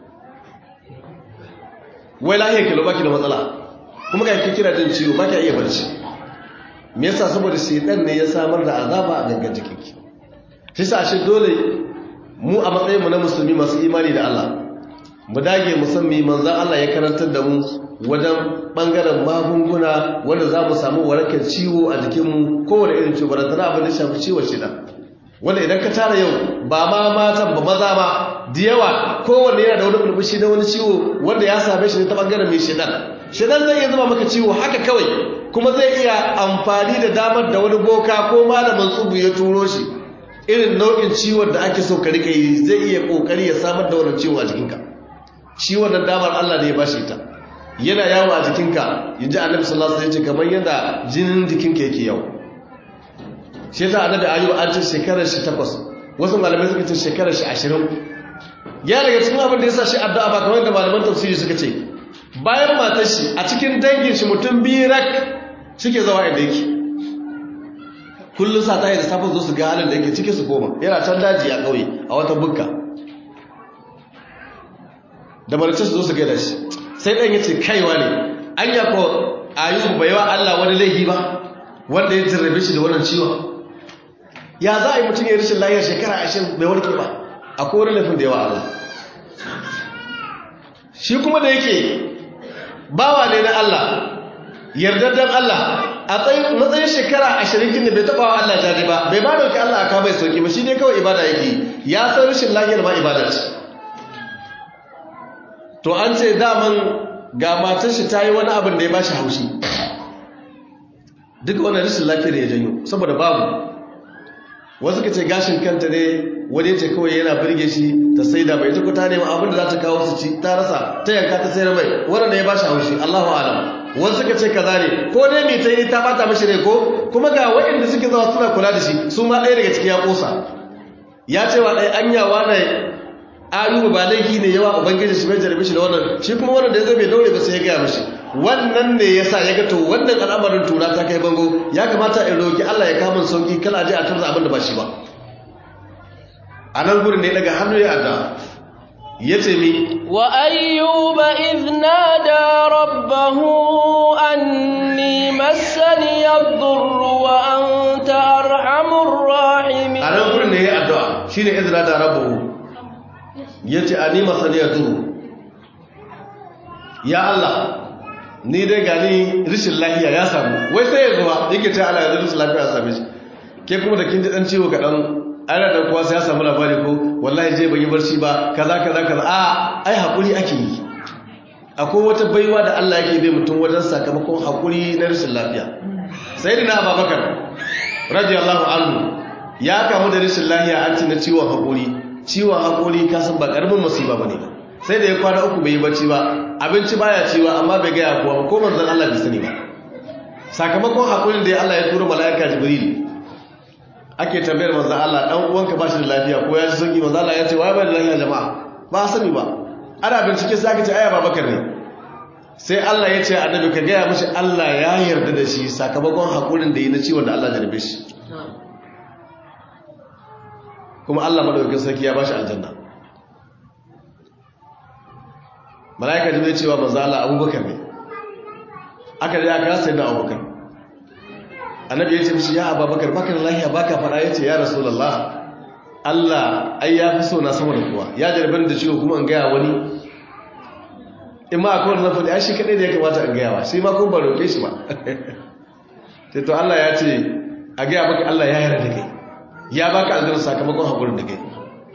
wai lahiyar kilo baki da matsala kuma ga ki kira jin ciwo baki iya barci me yasa saboda shedan ne ya samar da azaba a gangan jikinki shi sa shi dole mu a matsayin mu na musulmi masu imani da Allah mu dage musamman manzan Allah ya karantar da mu wajen bangaren magunguna wanda za mu samu warakar ciwo a jikinmu kowane irin ciwo barantana abin da shafi ciwon shida wanda idan ka tara yau ba ma matan ba maza ma da yawa kowanne yana da wani bulbushi na wani ciwo wanda ya same shi ne ta bangaren mai shidan shidan zai iya zama maka ciwo haka kawai kuma zai iya amfani da damar da wani boka ko malamin tsubu ya turo shi irin nau'in ciwon da ake so ka rika yi zai iya kokari ya samar da wannan ciwo a jikinka ciwon nan damar Allah ne ya bashi ta yana yawo a jikinka yanzu annabi sallallahu alaihi wasallam kamar yadda jinin jikinka yake yawo shi yasa annabi ayyub an ce shekarar shi takwas wasu malamai suka ce shekarar shi ashirin ya daga cikin abin da yasa shi addu'a ba kamar yadda malaman tafsiri suka ce bayan matar shi a cikin dangin shi mutum biyu rak suke zawa inda yake kullum sa ta yi da safin zo su ga halin da yake ciki su koma yana can daji a ƙauye a wata bukka da marice su zo su gaida shi sai ɗan ya ce kaiwa ne an ya ko ayyubu bai wa Allah wani laifi ba wanda ya jarrabe shi da wannan ciwon ya za a yi mutum ya rashin lahiyar shekara ashirin bai warke ba a kowane laifin da yawa Allah shi kuma da yake bawa ne na Allah yardaddan Allah a matsayin shekara ashirin kin da bai taɓa wa Allah jaji ba bai ba dauki Allah aka bai sauki ba shi ne kawai ibada yake ya san rashin lahiyar ma ibada ce to an ce daman ga matar shi ta yi wani abin da ya ba shi haushi duk wani rashin lafiyar ya janyo saboda babu wasu ka ce gashin kanta ne wani ce kawai yana birge shi ta sai da bai tuku ta nema abin da za ta kawo su ci ta rasa ta yanka ta sayar mai wanda ya ba shi haushi allahu alam wasu ka ce kaza ne ko dai mai ta yi ta bata mashi rai ko kuma ga waɗanda suke zama suna kula da shi su ma ɗaya daga ciki ya ƙosa ya ce wa ɗaya anyawa na ayuba ba laifi ne yawa ubangiji shi bai jarabe shi da wannan shi kuma wannan da ya zo bai daure ba sai ya gaya mashi wannan ne ya sa ya ga to wannan al'amarin tura ta kai bango ya kamata in roki Allah ya kama sauki kala je a tarza abin da ba shi ba a nan gurin ne daga hannu ya adda ya ce mi wa ayyuba idh nada rabbahu anni massani yadhurru wa anta arhamur rahimin a nan gurin ne ya addu'a shine idh nada rabbahu ya ce a nima saniyar duru ya Allah ni dai gani rishin lafiya ya samu wai sai ya zuwa yake ce ala yanzu rishin lafiya ya same shi ke kuma da kin ji dan ciwo kaɗan ana da kuwa sai ya samu labari ko wallahi je ban yi barci ba kaza kaza kaza a ai haƙuri ake yi akwai wata baiwa da Allah yake bai mutum wajen sakamakon haƙuri na rishin lafiya sai dina ababakar radiyallahu anhu ya kamu da rishin lafiya an ci na ciwon haƙuri ciwon haƙori kasan ba ƙaramin masiba ba ne ba sai da ya kwana uku bai yi bacci ba abinci baya ciwa amma bai gaya kuwa ba ko manzan Allah bai sani ba sakamakon haƙurin da ya Allah ya tura mala'ika jibril ake tambayar manzan Allah ɗan uwanka ba shi da lafiya ko ya ji sauki manzan Allah ya ce wa bai da lafiya jama'a ba sani ba ana bincike sai aka ce aya babakar ne sai Allah ya ce annabi ka gaya mashi Allah ya yarda da shi sakamakon haƙurin da yi na ciwon da Allah jarbe shi kuma Allah madaukakin sarki ya bashi aljanna malaika jibril cewa manzo Allah Abubakar ne aka je aka sai da Abubakar annabi ya ce mishi ya Abubakar baka da lafiya baka fara yace ya rasulullah Allah ai ya fi so na sama da kuwa ya jarbe da ciwo kuma an gaya wani in ma akwai wannan fadi ai shi kadai da ya kamata an gaya wa sai ma kun ba roke shi ba sai to Allah ya ce a gaya maka Allah ya yarda da kai ya baka aljanna sakamakon haƙurin da kai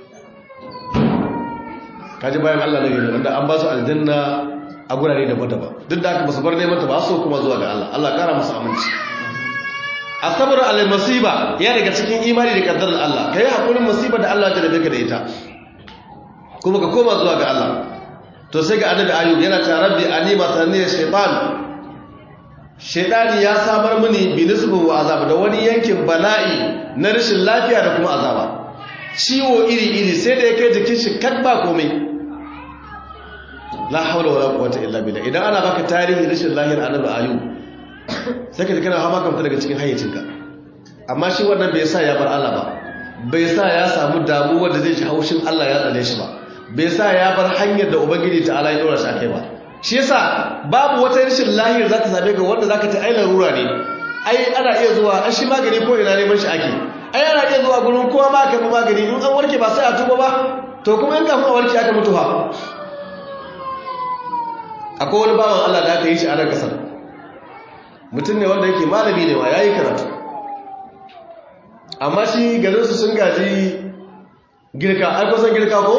kaji bayan Allah na gani wanda an ba su aljanna a gurare daban-daban duk da aka basu bar neman ta ba so kuma zuwa ga Allah Allah kara musu aminci asabar alal masiba ya daga cikin imani da kaddarar Allah kai haƙurin masiba da Allah ya jarabe ka da ita kuma ka koma zuwa ga Allah to sai ga annabi ayyub yana ta rabbi anima tanni shaytan shaidani ya samar mini binisbin wa azaba da wani yankin bala'i na rashin lafiya da kuma azaba ciwo iri-iri sai da ya kai jikin shi kad ba komai la haula wala quwwata illa billah idan ana baka tarihi rashin lahiyar annabi ayu sai ka ji kana hama kamta daga cikin hayyacinka amma shi wannan bai sa ya bar Allah ba bai sa ya samu damuwa da zai ji haushin Allah ya tsale shi ba bai sa ya bar hanyar da ubangiji ta Allah ya dora shi akai ba shi yasa babu wata rashin lahiyar za ta same ka wanda zaka ta ai larura ne ai ana iya zuwa an shi magani ko ina neman shi ake ai ana iya zuwa gurin kowa ma ka magani in an warke ba sai a tuba ba to kuma in kafin a warke aka mutu ha akwai wani bawan Allah da aka yi shi a nan kasar mutum ne wanda yake malami ne ma yayi karatu amma shi garin su sun gaji girka ai kusan girka ko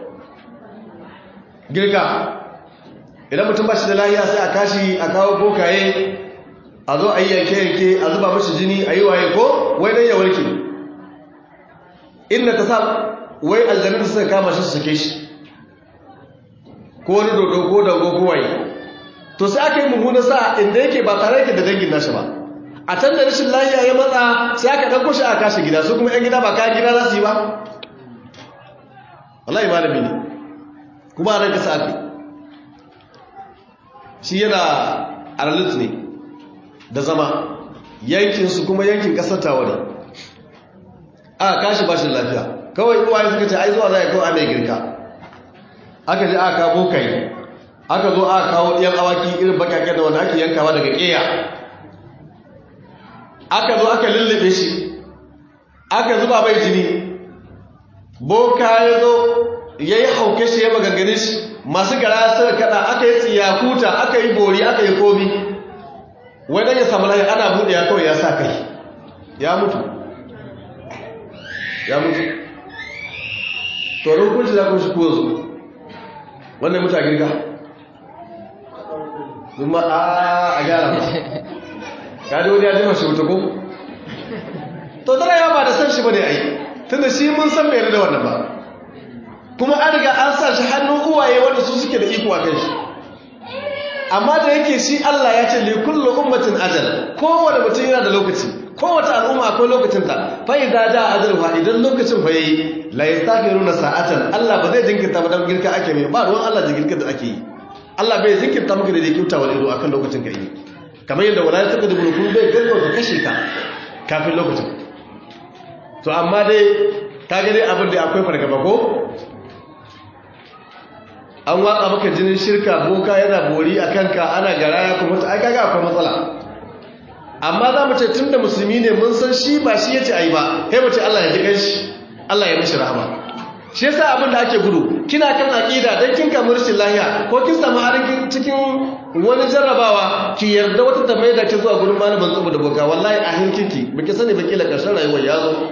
girka idan mutum ba shi da lahiya sai a kashi a kawo bokaye a zo a yi yanke-yanke a zuba mashi jini a yi waye ko wai dan ya warke inda ta sa wai aljanin da suka kama shi su sake shi ko wani dodo ko dago ko waye to sai aka yi mummuna sa inda yake ba tare yake da dangin nashi ba a can da rashin lahiya ya matsa sai aka ɗauko shi a kashi gida su kuma 'yan gida ba kayan gida za su yi ba wallahi malami ne kuma a nan kasa aka shi yana aralit ne da zama yankinsu kuma yankin kasar tawa ne aka kashi bashin lafiya kawai uwaye suka ce ai zuwa za a kawo a mai girka aka ji aka kawo kai aka zo aka kawo ɗiyan awaki irin bakaken da wanda ake yankawa daga ƙeya aka zo aka lullube shi aka zuba mai jini boka ya zo ya yi hauke shi ya magangane shi masu gara suka kada aka yi tsiyakuta aka yi bori aka yi komi wadda ya samu lahi ana buɗe ya kawai ya sa kai ya mutu ya mutu tsoron kunci za ku shi kuwa zo wannan mutu a girka zuma a gyara ba ka ji wani ya jima shi wuta ko to tana yawa ba da san shi ba ne a yi tunda shi mun san bai da wannan ba kuma an riga an sa shi hannun uwaye wanda su suke da iko a kan shi amma da yake shi Allah ya ce li kullu ummatin ajal kowace mutum yana da lokaci kowace al'umma akwai lokacin ta fa idza da ajalha idan lokacin fa yayi la yastaghiruna sa'atan Allah ba zai jinkirta ba dan girka ake mai ba ruwan Allah jinkirta da ake yi Allah bai jinkirta maka da jinkirta wani ido akan lokacin ka yi kamar yadda wala ta da bulukun bai gaggawa ka kashe ka kafin lokacin to amma dai ka ga dai abin da akwai fargaba ko an watsa maka jinin shirka boka yana bori a kanka ana garaya kuma ta aika ga akwai matsala amma za mu ce tun da musulmi ne mun san shi ba shi ya ce a yi ba kai mace Allah ya ji kan shi Allah ya mishi rahama shi yasa abin da ake gudu kina kan aqida dan kin kamar rashin lahiya ko kin samu harin cikin wani jarrabawa ki yarda wata ta maida ki zuwa gurin malamin tsubu da boka wallahi a hinkinki baki sani baki la karshen rayuwar ya zo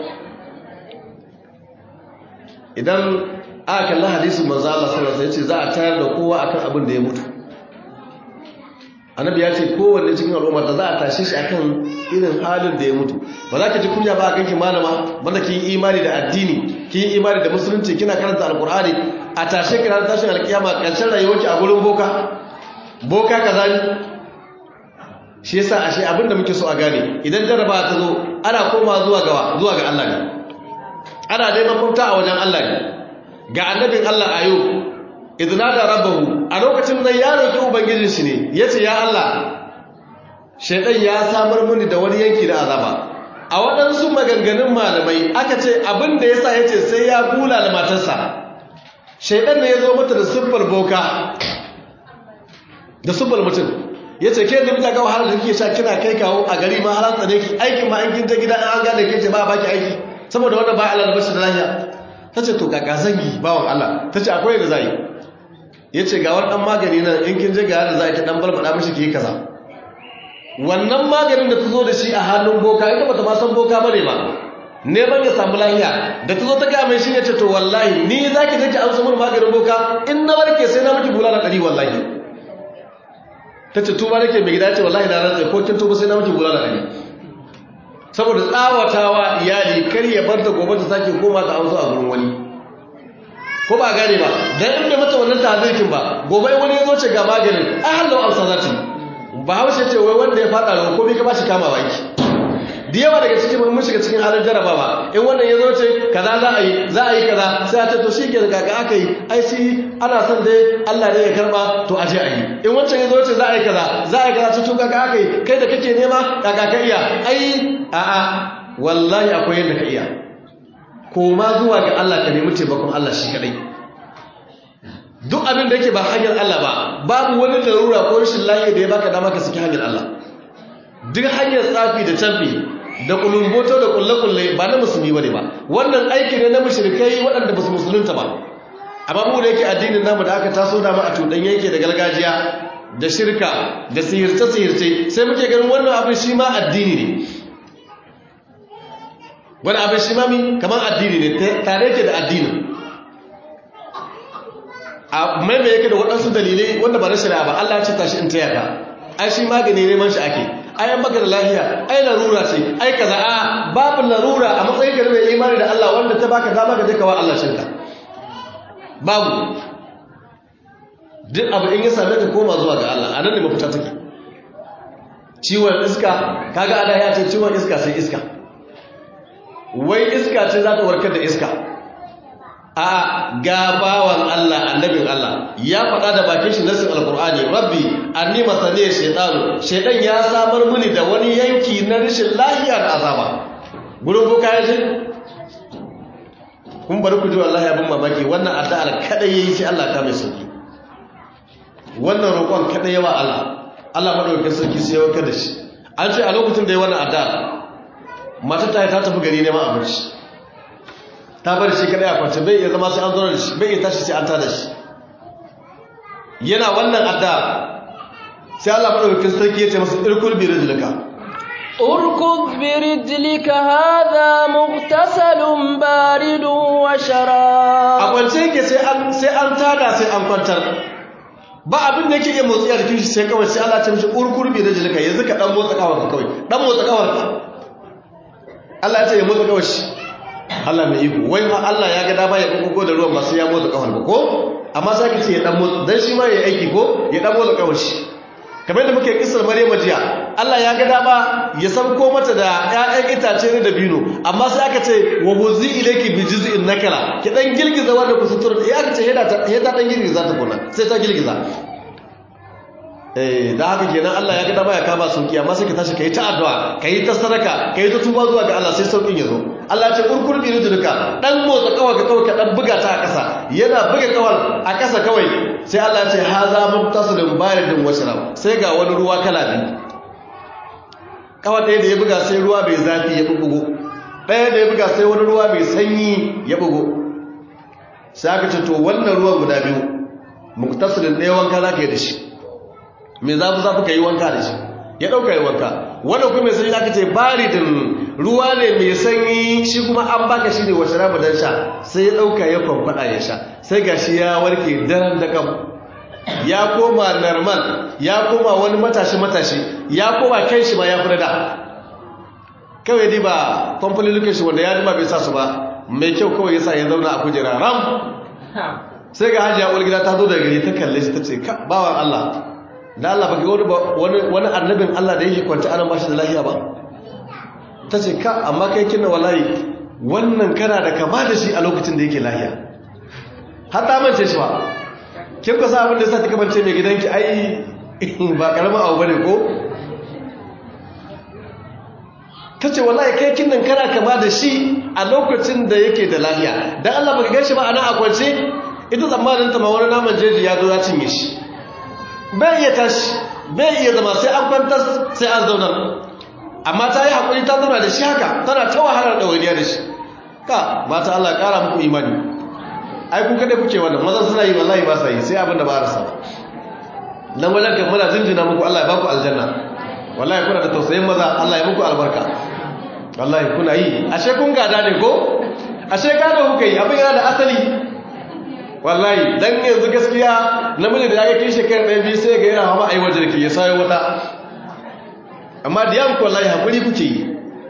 idan aka kalla hadisin manzo Allah sallallahu alaihi wasallam yace za a tayar da kowa akan abin da ya mutu annabi ya ce kowanne cikin al'ummar da za a tashe shi akan irin halin da ya mutu ba za ka ji kunya ba a kanki malama banda kin yi imani da addini kin yi imani da musulunci kina karanta alkur'ani a tashe ki ranar tashin alkiyama karshen rayuwarki a gurin boka boka kaza ne shi yasa ashe abin da muke so a gane idan jaraba ta zo ana koma zuwa ga zuwa ga Allah ne ana neman mafita a wajen Allah ne ga annabin Allah ayo idna da rabbahu a lokacin nan ya roki ubangijin shi ne yace ya Allah shaydan ya samar mini da wani yanki da azaba a waɗansu maganganun malamai aka ce abin da yasa yace sai ya kula da matarsa shaydan ne ya zo mata da siffar boka da siffar mutum yace ke da mutaka wahala da kike sha kina kai kawo a gari ma har tsane ki aikin ma an kin ta gida an gane ke ce ba baki aiki saboda wannan ba Allah da bashi da lafiya tace to kaka zangi bawon Allah tace akwai da zai ya ce ga wani ɗan magani nan in kin je ga yadda za ki ɗan balbaɗa mashi ke kaza wannan maganin da ta zo da shi a hannun boka ita ba ta ma san boka bane ba neman ya samu lahiya da ta zo ta gaya mai shi ne ce to wallahi ni za ki take an samun maganin boka in na warke sai na miki bulala ɗari wallahi ta ce tuba nake mai gida ce wallahi na rantsa ko kin tuba sai na miki bulala ɗari saboda tsawatawa iyali kar ya bar ta gobe ta sake koma ta amsa a gurin wani ko ba gane ba dan in bai mata wannan tazirkin ba gobe wani ya zo ce ga maganin ai hallo amsa za ta ba haushe ce wai wanda ya fada ruwa ko bai ka bashi kama baki da yawa daga cikin mun shiga cikin halin jarabawa in wannan ya zo ce kaza za a yi za a yi kaza sai a ce to shi ke daga ga aka yi ai shi ana son dai Allah ne ya karba to aje a yi in wancan ya zo ce za a yi kaza za a yi kaza to kaga aka yi kai da kake nema kaga ka iya ai a'a wallahi akwai yadda ka iya koma zuwa ga Allah ka nemi taimakon Allah shi kadai duk abin da yake ba hanyar Allah ba babu wani larura ko rashin lafiya da ya baka dama ka saki hanyar Allah duk hanyar tsafi da canfi da kulumboto da kulle-kulle ba na musulmi bane ba wannan aiki ne na mushrikai waɗanda ba su musulunta ba amma mu da yake addinin namu da aka taso da mu a tudan yake da gargajiya da shirka da sihirce-sihirce sai muke ganin wannan abin shi ma addini ne wani abin shi mami kamar addini ne tare yake da addini a maimai yake da waɗansu dalilai wanda ba na shari'a ba Allah ce tashi in taya ka ai shi magani neman shi ake ai an baka da lafiya ai larura ce ai kaza a babu larura a matsayin ka mai imani da Allah wanda ta baka dama ka je ka wa Allah shirka babu duk abu in ya same ka koma zuwa ga Allah anan ne mafita take ciwon iska kaga ada ya ce ciwon iska sai iska wai iska ce za ta warkar da iska a gabawan Allah annabin Allah ya faɗa da bakin shi nasin alkur'ani rabbi anni masani shaytanu shaytan ya samar mini da wani yanki na rashin lafiya da azaba gurin boka ya ce kun bari ku ji wallahi abin mamaki wannan addu'ar kada yayi sai Allah ta mai sauki wannan roƙon kada yawa Allah Allah madaukakin sarki sai ya warkar da shi an ce a lokacin da ya wannan addu'a mata ta ta tafi gari neman abinci ta bari shi kadai a kwance bai iya zama sai an zo da shi bai iya tashi sai an tada shi yana wannan adda sai Allah madaukakin sarki ya ce masa irkul bi rijlika urkud bi rijlika hadha mughtasalun baridun wa sharab a kwance yake sai an sai an tada sai an kwantar ba abin da yake iya motsi a jikin shi sai kawai sai Allah ya ce mishi urkul bi rijlika yanzu ka dan motsa kawarka kawai dan motsa kawarka Allah ya ce ya motsa kawai shi Allah mai iko wai ma Allah ya ga dama ya kokoko da ruwan masu ya motsa kawar ba ko amma sai ka ce ya dan motsa dan shi ma ya aiki ko ya dan motsa kawar shi kamar da muke kisar Maryam jiya Allah ya ga dama ya sauko mata da ƴaƴan itace ne da bino amma sai aka ce wa buzi ilayki bi juz'in nakala ki dan girgiza wanda ku sutura ya aka ce heda ta heda dan girgiza ta kuna sai ta girgiza eh da haka kenan Allah ya ga dama ya kama sauki amma sai ka tashi kai ta addu'a kai ta sadaka kai ta tuba zuwa ga Allah sai saukin ya zo Allah ya ce kurkur bi rijlika dan motsa kawai ka kawai ka dan buga ta a ƙasa yana buga kawai a ƙasa kawai sai Allah ya ce haza mubtasilun baridun washrab sai ga wani ruwa kala biyu kawai ɗaya da ya buga sai ruwa bai zafi ya bugo ɗaya da ya buga sai wani ruwa bai sanyi ya bugo sai aka ce to wannan ruwan guda biyu mubtasilun ɗaya wanka za ka yi da shi mai zafi zafi ka yi wanka da shi ya ɗauka yi wanka wanda kuma mai sanyi aka ce baridin ruwa ne mai sanyi shi kuma an baka shi ne wasu rabu don sha sai ya ɗauka ya kwamfada ya sha sai ga shi ya warke daren da kam ya koma normal ya koma wani matashi matashi ya koma kai shi ma ya fi da kawai dai ba kwamfani lukin shi wanda ya dima bai sa su ba mai kyau kawai yasa ya zauna a kujera ram sai ga hajiya uwar gida ta zo daga gari ta kalle shi ta ce ka bawan Allah da Allah baka wani wani annabin Allah da yake kwanta ana bashi da lafiya ba ta ce ka amma kai kina wallahi wannan kana da kama da shi a lokacin da yake lafiya har ta mance shi ba kin ka sa abin da yasa kika mance mai gidanki ai ba karamin abu bane ko ta ce wallahi kai kin nan kana kama da shi a lokacin da yake da lafiya dan Allah baka gan shi ba ana a kwance ita tsammanin ta ma wani naman jeji ya zo ya cinye shi bai iya tashi bai iya zama sai an kwantar sai an zauna amma ta yi haƙuri ta zauna da shi haka tana ta wahalar ɗawainiya da shi ka mata Allah ƙara muku imani ai kun kaɗai kuke wannan mazan suna yi wallahi ba sa yi sai abin da ba a rasa nan wajen kan muna jinjina muku Allah ya baku aljanna wallahi kuna da tausayin maza Allah ya muku albarka wallahi kuna yi ashe kun gada ne ko ashe gado kuka yi abin yana da asali wallahi dan yanzu gaskiya namiji da ya kai shekara ɗaya biyu sai ga yana hawa ai wajen ki ya sayo wata amma da yanku wallahi hakuri kuke yi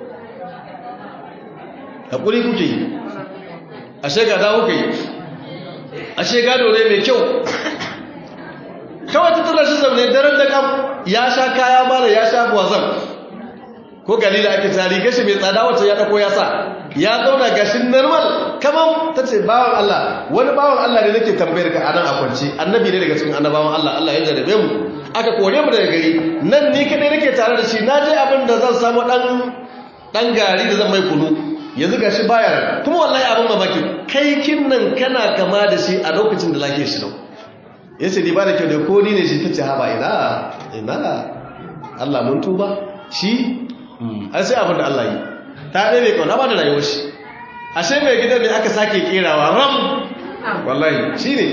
hakuri kuke yi ashe gada kuke yi ashe gado ne mai kyau kawai ta tura shi zaune daren da kam ya sha kaya mara ya sha buwazan ko galila ake tari gashi mai tsada wacce ya ɗako ya sa ya zauna gashin normal kamar ta ce bawan Allah wani bawan Allah ne nake tambayar ka anan a kwance annabi ne daga cikin annabawan Allah Allah ya jarabe mu aka kore mu daga gari nan ni kadai nake tare da shi na je abin da zan samu dan dan gari da zan mai kunu yanzu gashi baya kuma wallahi abin mamaki kai kin nan kana kama da shi a lokacin da lake shi nau yace ni ba da kyau da ko ni ne shi tace ha ba ina ina Allah mun tuba shi ai sai abin da Allah yi ta ɗaya mai kauna ba da rayuwar shi ashe mai gidan ne aka sake kerawa ram wallahi shi ne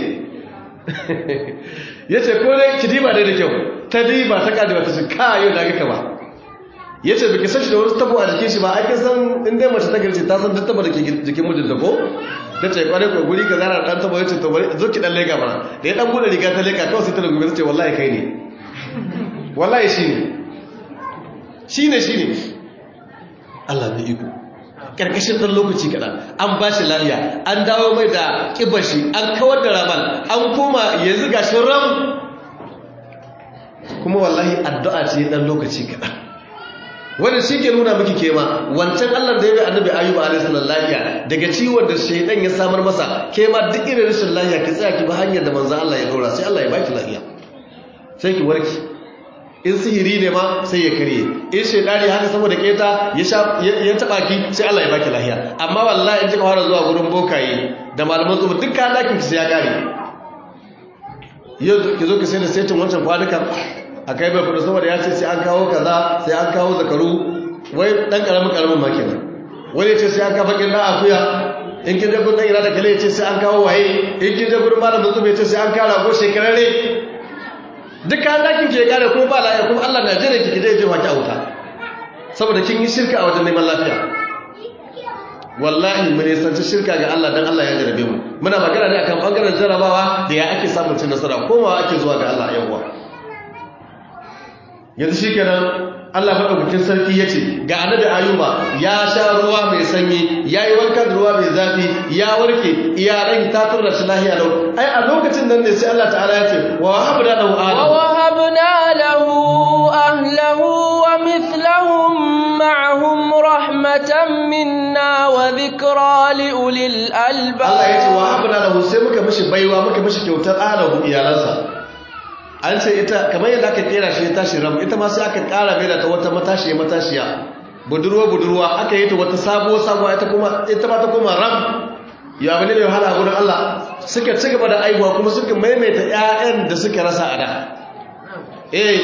ya ce ko dai ki diba dai da kyau ta diba ta kaji wata shi kayo da aka ba ya ce biki sashi da wani tabo a jikin shi ba ake san inda mace ta garce ta san duk tabo da ke jikin mijinta ko ta ce kwarai ko guri ka zara dan tabo ya ce to bari zo ki dan leka mana da ya dan bude riga ta leka kawai sai ta lugu ta ce wallahi kai ne wallahi shi ne shi ne shi ne Allah mai iko karkashin ɗan lokaci kaɗan an ba shi lafiya an dawo mai da ƙibar shi an kawar da ramal an koma yanzu ga shi ram kuma wallahi addu'a ce ɗan lokaci kaɗan wanda shi ke nuna miki kema wancan Allah da ya bi annabi ayyuba alaihi salam lafiya daga ciwon da shaidan ya samar masa kema duk irin rashin lafiya ki tsaya ki bi hanyar da manzo Allah ya dora sai Allah ya baki lafiya sai ki warki in sihiri ne ma sai ya karye in shaidani haka saboda keta ya taba ki sai Allah ya baki lahiya amma wallahi in kika fara zuwa gurin bokaye da malaman zuba duk kayan dakin ki sai ya kare yau ki zo ki sai da setin wancan kwanukan a kai bai kudu saboda ya ce sai an kawo kaza sai an kawo zakaru wai dan karamin karamin ma kenan wani ce sai an kawo bakin da akuya in kin je gurin ira da kale ya ce sai an kawo waye in kin je gurin malamin zuba ya ce sai an kawo rago shekararre duk kayan dakin ke kare ko ba lafiya kuma Allah na jere ki kije je waki a wuta saboda kin yi shirka a wajen neman lafiya wallahi mun nisanci shirka ga Allah dan Allah ya jarabe mu muna magana ne akan bangaren jarabawa da ya ake samun cin nasara komawa ake zuwa ga Allah yawwa yanzu shikenan Allah madaukakin sarki yace ga annabi ayuba ya sha ruwa mai sanyi yayi wanka da ruwa mai zafi ya warke iyalan ta turra shi lahiya lau ai a lokacin nan ne sai Allah ta'ala ya ce wa wahabna lahu ahlahu wa wahabna lahu ahlahu wa mithlahum ma'ahum rahmatan minna wa dhikra li ulil albab Allah ya ce wa wahabna lahu sai muka mishi baiwa muka mishi kyautar ahlahu iyalansa an ce ita kamar yadda aka kera shi ya tashi ram ita ma sai aka kara mai da ta wata matashiya matashiya budurwa budurwa aka yi ta wata sabuwa sabuwa ita kuma ita ba ta kuma ram ya bane ne wahala gurin Allah suka ci gaba da aihuwa kuma suka maimaita ƴaƴan da suka rasa a da eh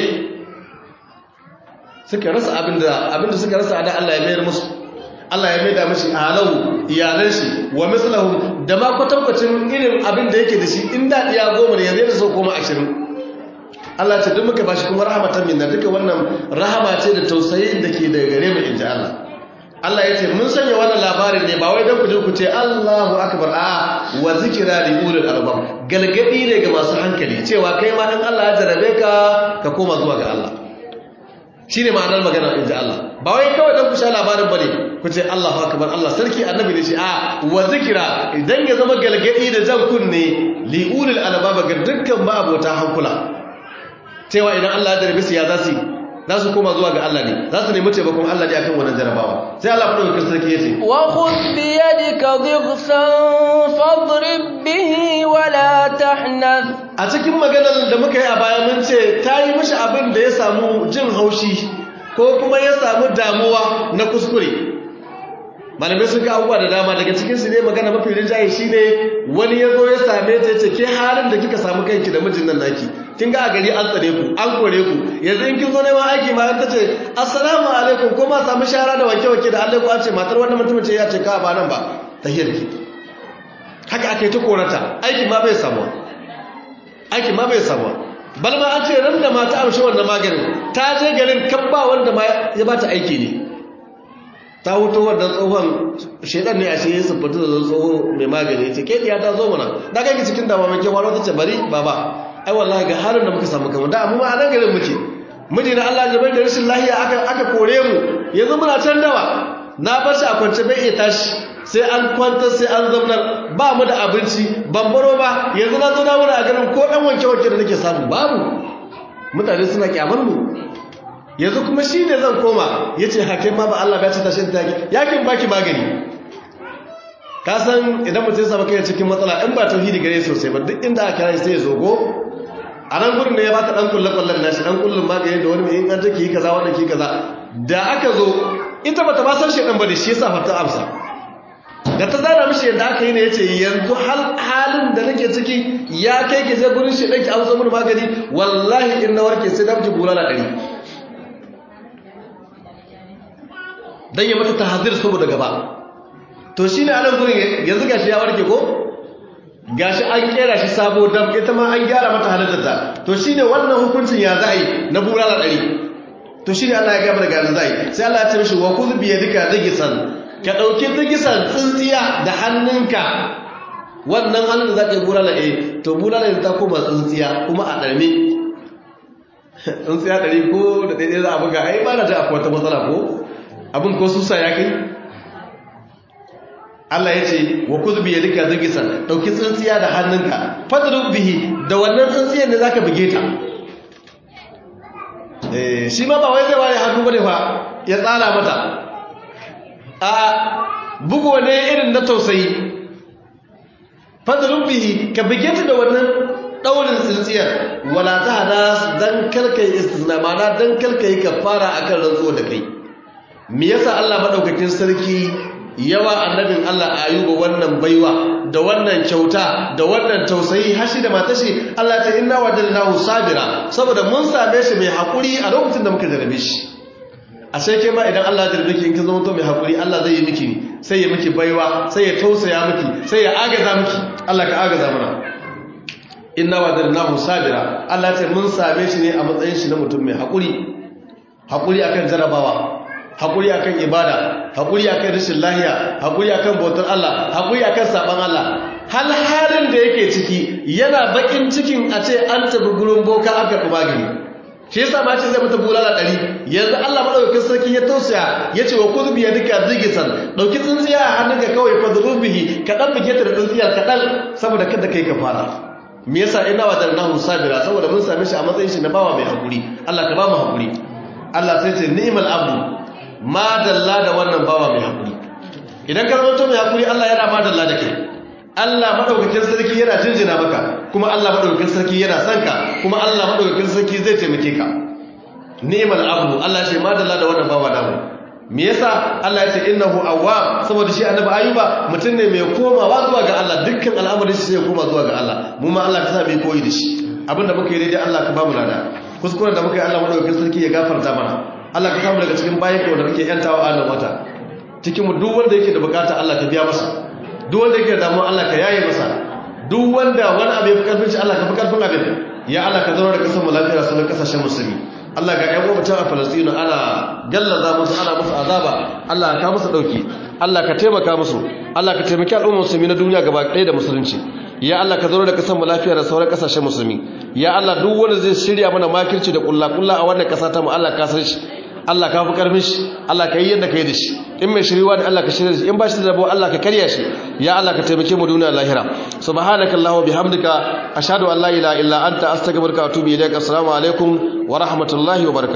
suka rasa abinda abinda suka rasa a da Allah ya mayar musu Allah ya maida mishi alau iyalan shi wa mislahum da ma kwatankwacin irin abin da yake da shi in da iya goma ne yanzu da so koma ashirin Allah ce duk muka bashi kuma rahmatan minna duka wannan rahama ce da tausayin da ke daga gare mu inji Allah Allah ya ce mun sanya wannan labarin ne ba wai don ku je ku ce Allahu akbar a wa zikira li ulil albab galgadi ne ga masu hankali cewa kai ma in Allah ya jarabe ka ka koma zuwa ga Allah shine ma'anar magana in ji Allah ba wai kawai don ku sha labarin bane ku ce Allahu akbar Allah sarki annabi ne shi a wa zikira idan ya zama galgadi da jan kunne li ulil albab ga dukkan ma abota hankula cewa idan Allah ya jarabe su ya zasu za su koma zuwa ga Allah ne za su nemi taimakon Allah ne akan wannan jarabawa sai Allah faɗin kirkir sarki yace wa khudh bi yadika dhighsan fadrib bihi wa la tahnath a cikin maganar da muka yi a baya mun ce ta yi mishi abin da ya samu jin haushi ko kuma ya samu damuwa na kuskure malamai sun ga abubuwa da dama daga cikin su ne magana mafi rinjaye shine wani ya zo ya same ta yace ke halin da kika samu kanki da mijin nan naki kin ga a gari an tsare ku an kore ku yanzu in kin zo neman aiki ma an tace assalamu alaikum ko ma samu shara da wanke wanke da Allah ku an ce matar wannan mutumin ce ya ce ka ba nan ba tahiyar ki haka akai ta korata aiki ma bai samu aiki ma bai samu bal ma an ce ran da mata amshi wannan maganin ta je garin kabba wanda ma ya bata aiki ne ta huto wannan tsohon shedan ne a shi yin siffatu da tsoho mai magani ce ke ya ta zo mana na kai ki cikin dama mai kewa wata ce bari baba ai wallahi ga halin da muka samu kamar da amma a nan garin muke miji na Allah jabar da rashin lahiya aka aka kore mu yanzu muna can dawa na bar shi a kwance bai iya tashi sai an kwanta sai an zamnar ba mu da abinci bambaro ba yanzu na zo na wuri a garin ko dan wanke wanke da nake samu babu mutane suna kyamar mu yanzu kuma shi ne zan koma ya ce hakim ma ba Allah ba ya ce tashin taki yakin baki magani ka san idan mutum sama kai cikin matsala in ba tauhidi gare sosai ba duk inda aka kira sai ya zogo a nan gurin ne ya bata dan kulle kullen nashi dan kullun magani da wani in an take yi kaza wanda ki kaza da aka zo ita bata ba san shedan ba da shi yasa fata amsa da ta zana mishi yadda aka yi ne yace yanzu hal halin da nake ciki ya kai ki je gurin shedan ki amsa mun magani wallahi in na warke sai da miji bulala dari dan ya mata tahzir saboda gaba to shine anan gurin yanzu gashi ya warke ko gashi an kera shi sabo dam ita ma an gyara mata halittarta to shine wannan hukuncin ya za'i na bulala dari to shine Allah ya gaba daga yanzu za'i sai Allah ya ce mishi wa kuz bi yadika digisan ka dauki digisan tsintsiya da hannunka wannan hannun da zaka yi bulala eh to bulala ta koma tsintsiya kuma a darme tsintsiya dari ko da daidai za a buga ai ba na ta akwai wata matsala ko abin ko susa ya kai Allah ya ce wa kuzbi ya duka zirgisan ɗauki tsintsiya da hannunka fadrub bihi da wannan tsintsiyar da zaka buge ta eh shi ma ba wai zai ware hannu bane fa ya tsara mata a bugo ne irin na tausayi fadrub bihi ka buge ta da wannan daurin tsintsiyar wala ta hada dan kalkai istisna mana dan kalkai kafara akan rantsuwa da kai me yasa Allah madaukakin sarki yawa annabin Allah ayuba wannan baiwa da wannan kyauta da wannan tausayi hashi da matashi Allah ta inna wajadnahu sabira saboda mun same shi mai hakuri a lokacin da muka jarabe shi a sai ke ma idan Allah ya jarabe ki in kin zama to mai hakuri Allah zai yi miki sai ya miki baiwa sai ya tausaya miki sai ya agaza miki Allah ka agaza mana inna wajadnahu sabira Allah ta mun same shi ne a matsayin shi na mutum mai hakuri hakuri akan jarabawa haƙuri akan ibada haƙuri akan rashin lahiya haƙuri akan bautar Allah haƙuri akan saban Allah hal halin da yake ciki yana bakin cikin a ce an tafi gurin boka aka ɗuba gani shi yasa ma ce zai mata bulala ɗari yanzu Allah maɗaukakin sarki ya tausaya ya ce wa kuzu biya duka zigisan ɗauki tsintsiya a hannunka kawai fa zurubihi kaɗan buge ta da tsintsiyar kaɗan saboda kada kai ka fara me yasa ina wa darnahu sabira saboda mun same shi a matsayin shi na bawa mai haƙuri Allah ka ba mu haƙuri Allah sai ce ni'mal abdu madalla da wannan bawa mai haƙuri idan ka zama mai haƙuri Allah yana madalla da kai Allah madaukakin sarki yana jinjina maka kuma Allah madaukakin sarki yana son ka kuma Allah madaukakin sarki zai taimake ka ni'mal abdu Allah ce madalla da wannan bawa namu me yasa Allah ya ce innahu awwab saboda shi annabi ayuba mutum ne mai komawa zuwa ga Allah dukkan al'amarin shi sai ya koma zuwa ga Allah mu ma Allah ka sa mu koyi da shi abinda muka yi daidai Allah ka ba mu lada kuskuren da muka yi Allah madaukakin sarki ya gafarta mana Allah ka samu daga cikin bayan ka wanda kake yantawa a nan wata cikin mu duk wanda yake da bukata Allah ka biya masa duk wanda yake da damuwa Allah ka yaye masa duk wanda wani abu ya fi karfin shi Allah ka fi karfin abin ya Allah ka zauna da kasar mu lafiya sunan kasashen musulmi Allah ga ƴan mutum a Falastinu ana gallaza musu ana musu azaba Allah ka musu dauki Allah ka taimaka musu Allah ka taimaki al'ummar musulmi na duniya gaba ɗaya da musulunci ya Allah ka zauna da kasan mu lafiya da sauran kasashen musulmi ya Allah duk wanda zai shirya mana makirci da kullakulla a wannan kasa ta mu Allah ka san shi Allah ka fi karfin shi Allah ka yi yadda ka yi da shi in mai shiriwa ne Allah ka shirya shi in ba shi da rabo Allah ka karya shi ya Allah ka taimake mu duniya lahira subhanaka allahumma bihamdika ashhadu an la ilaha illa anta astaghfiruka wa atubu ilaik assalamu alaikum wa rahmatullahi wa barakatuh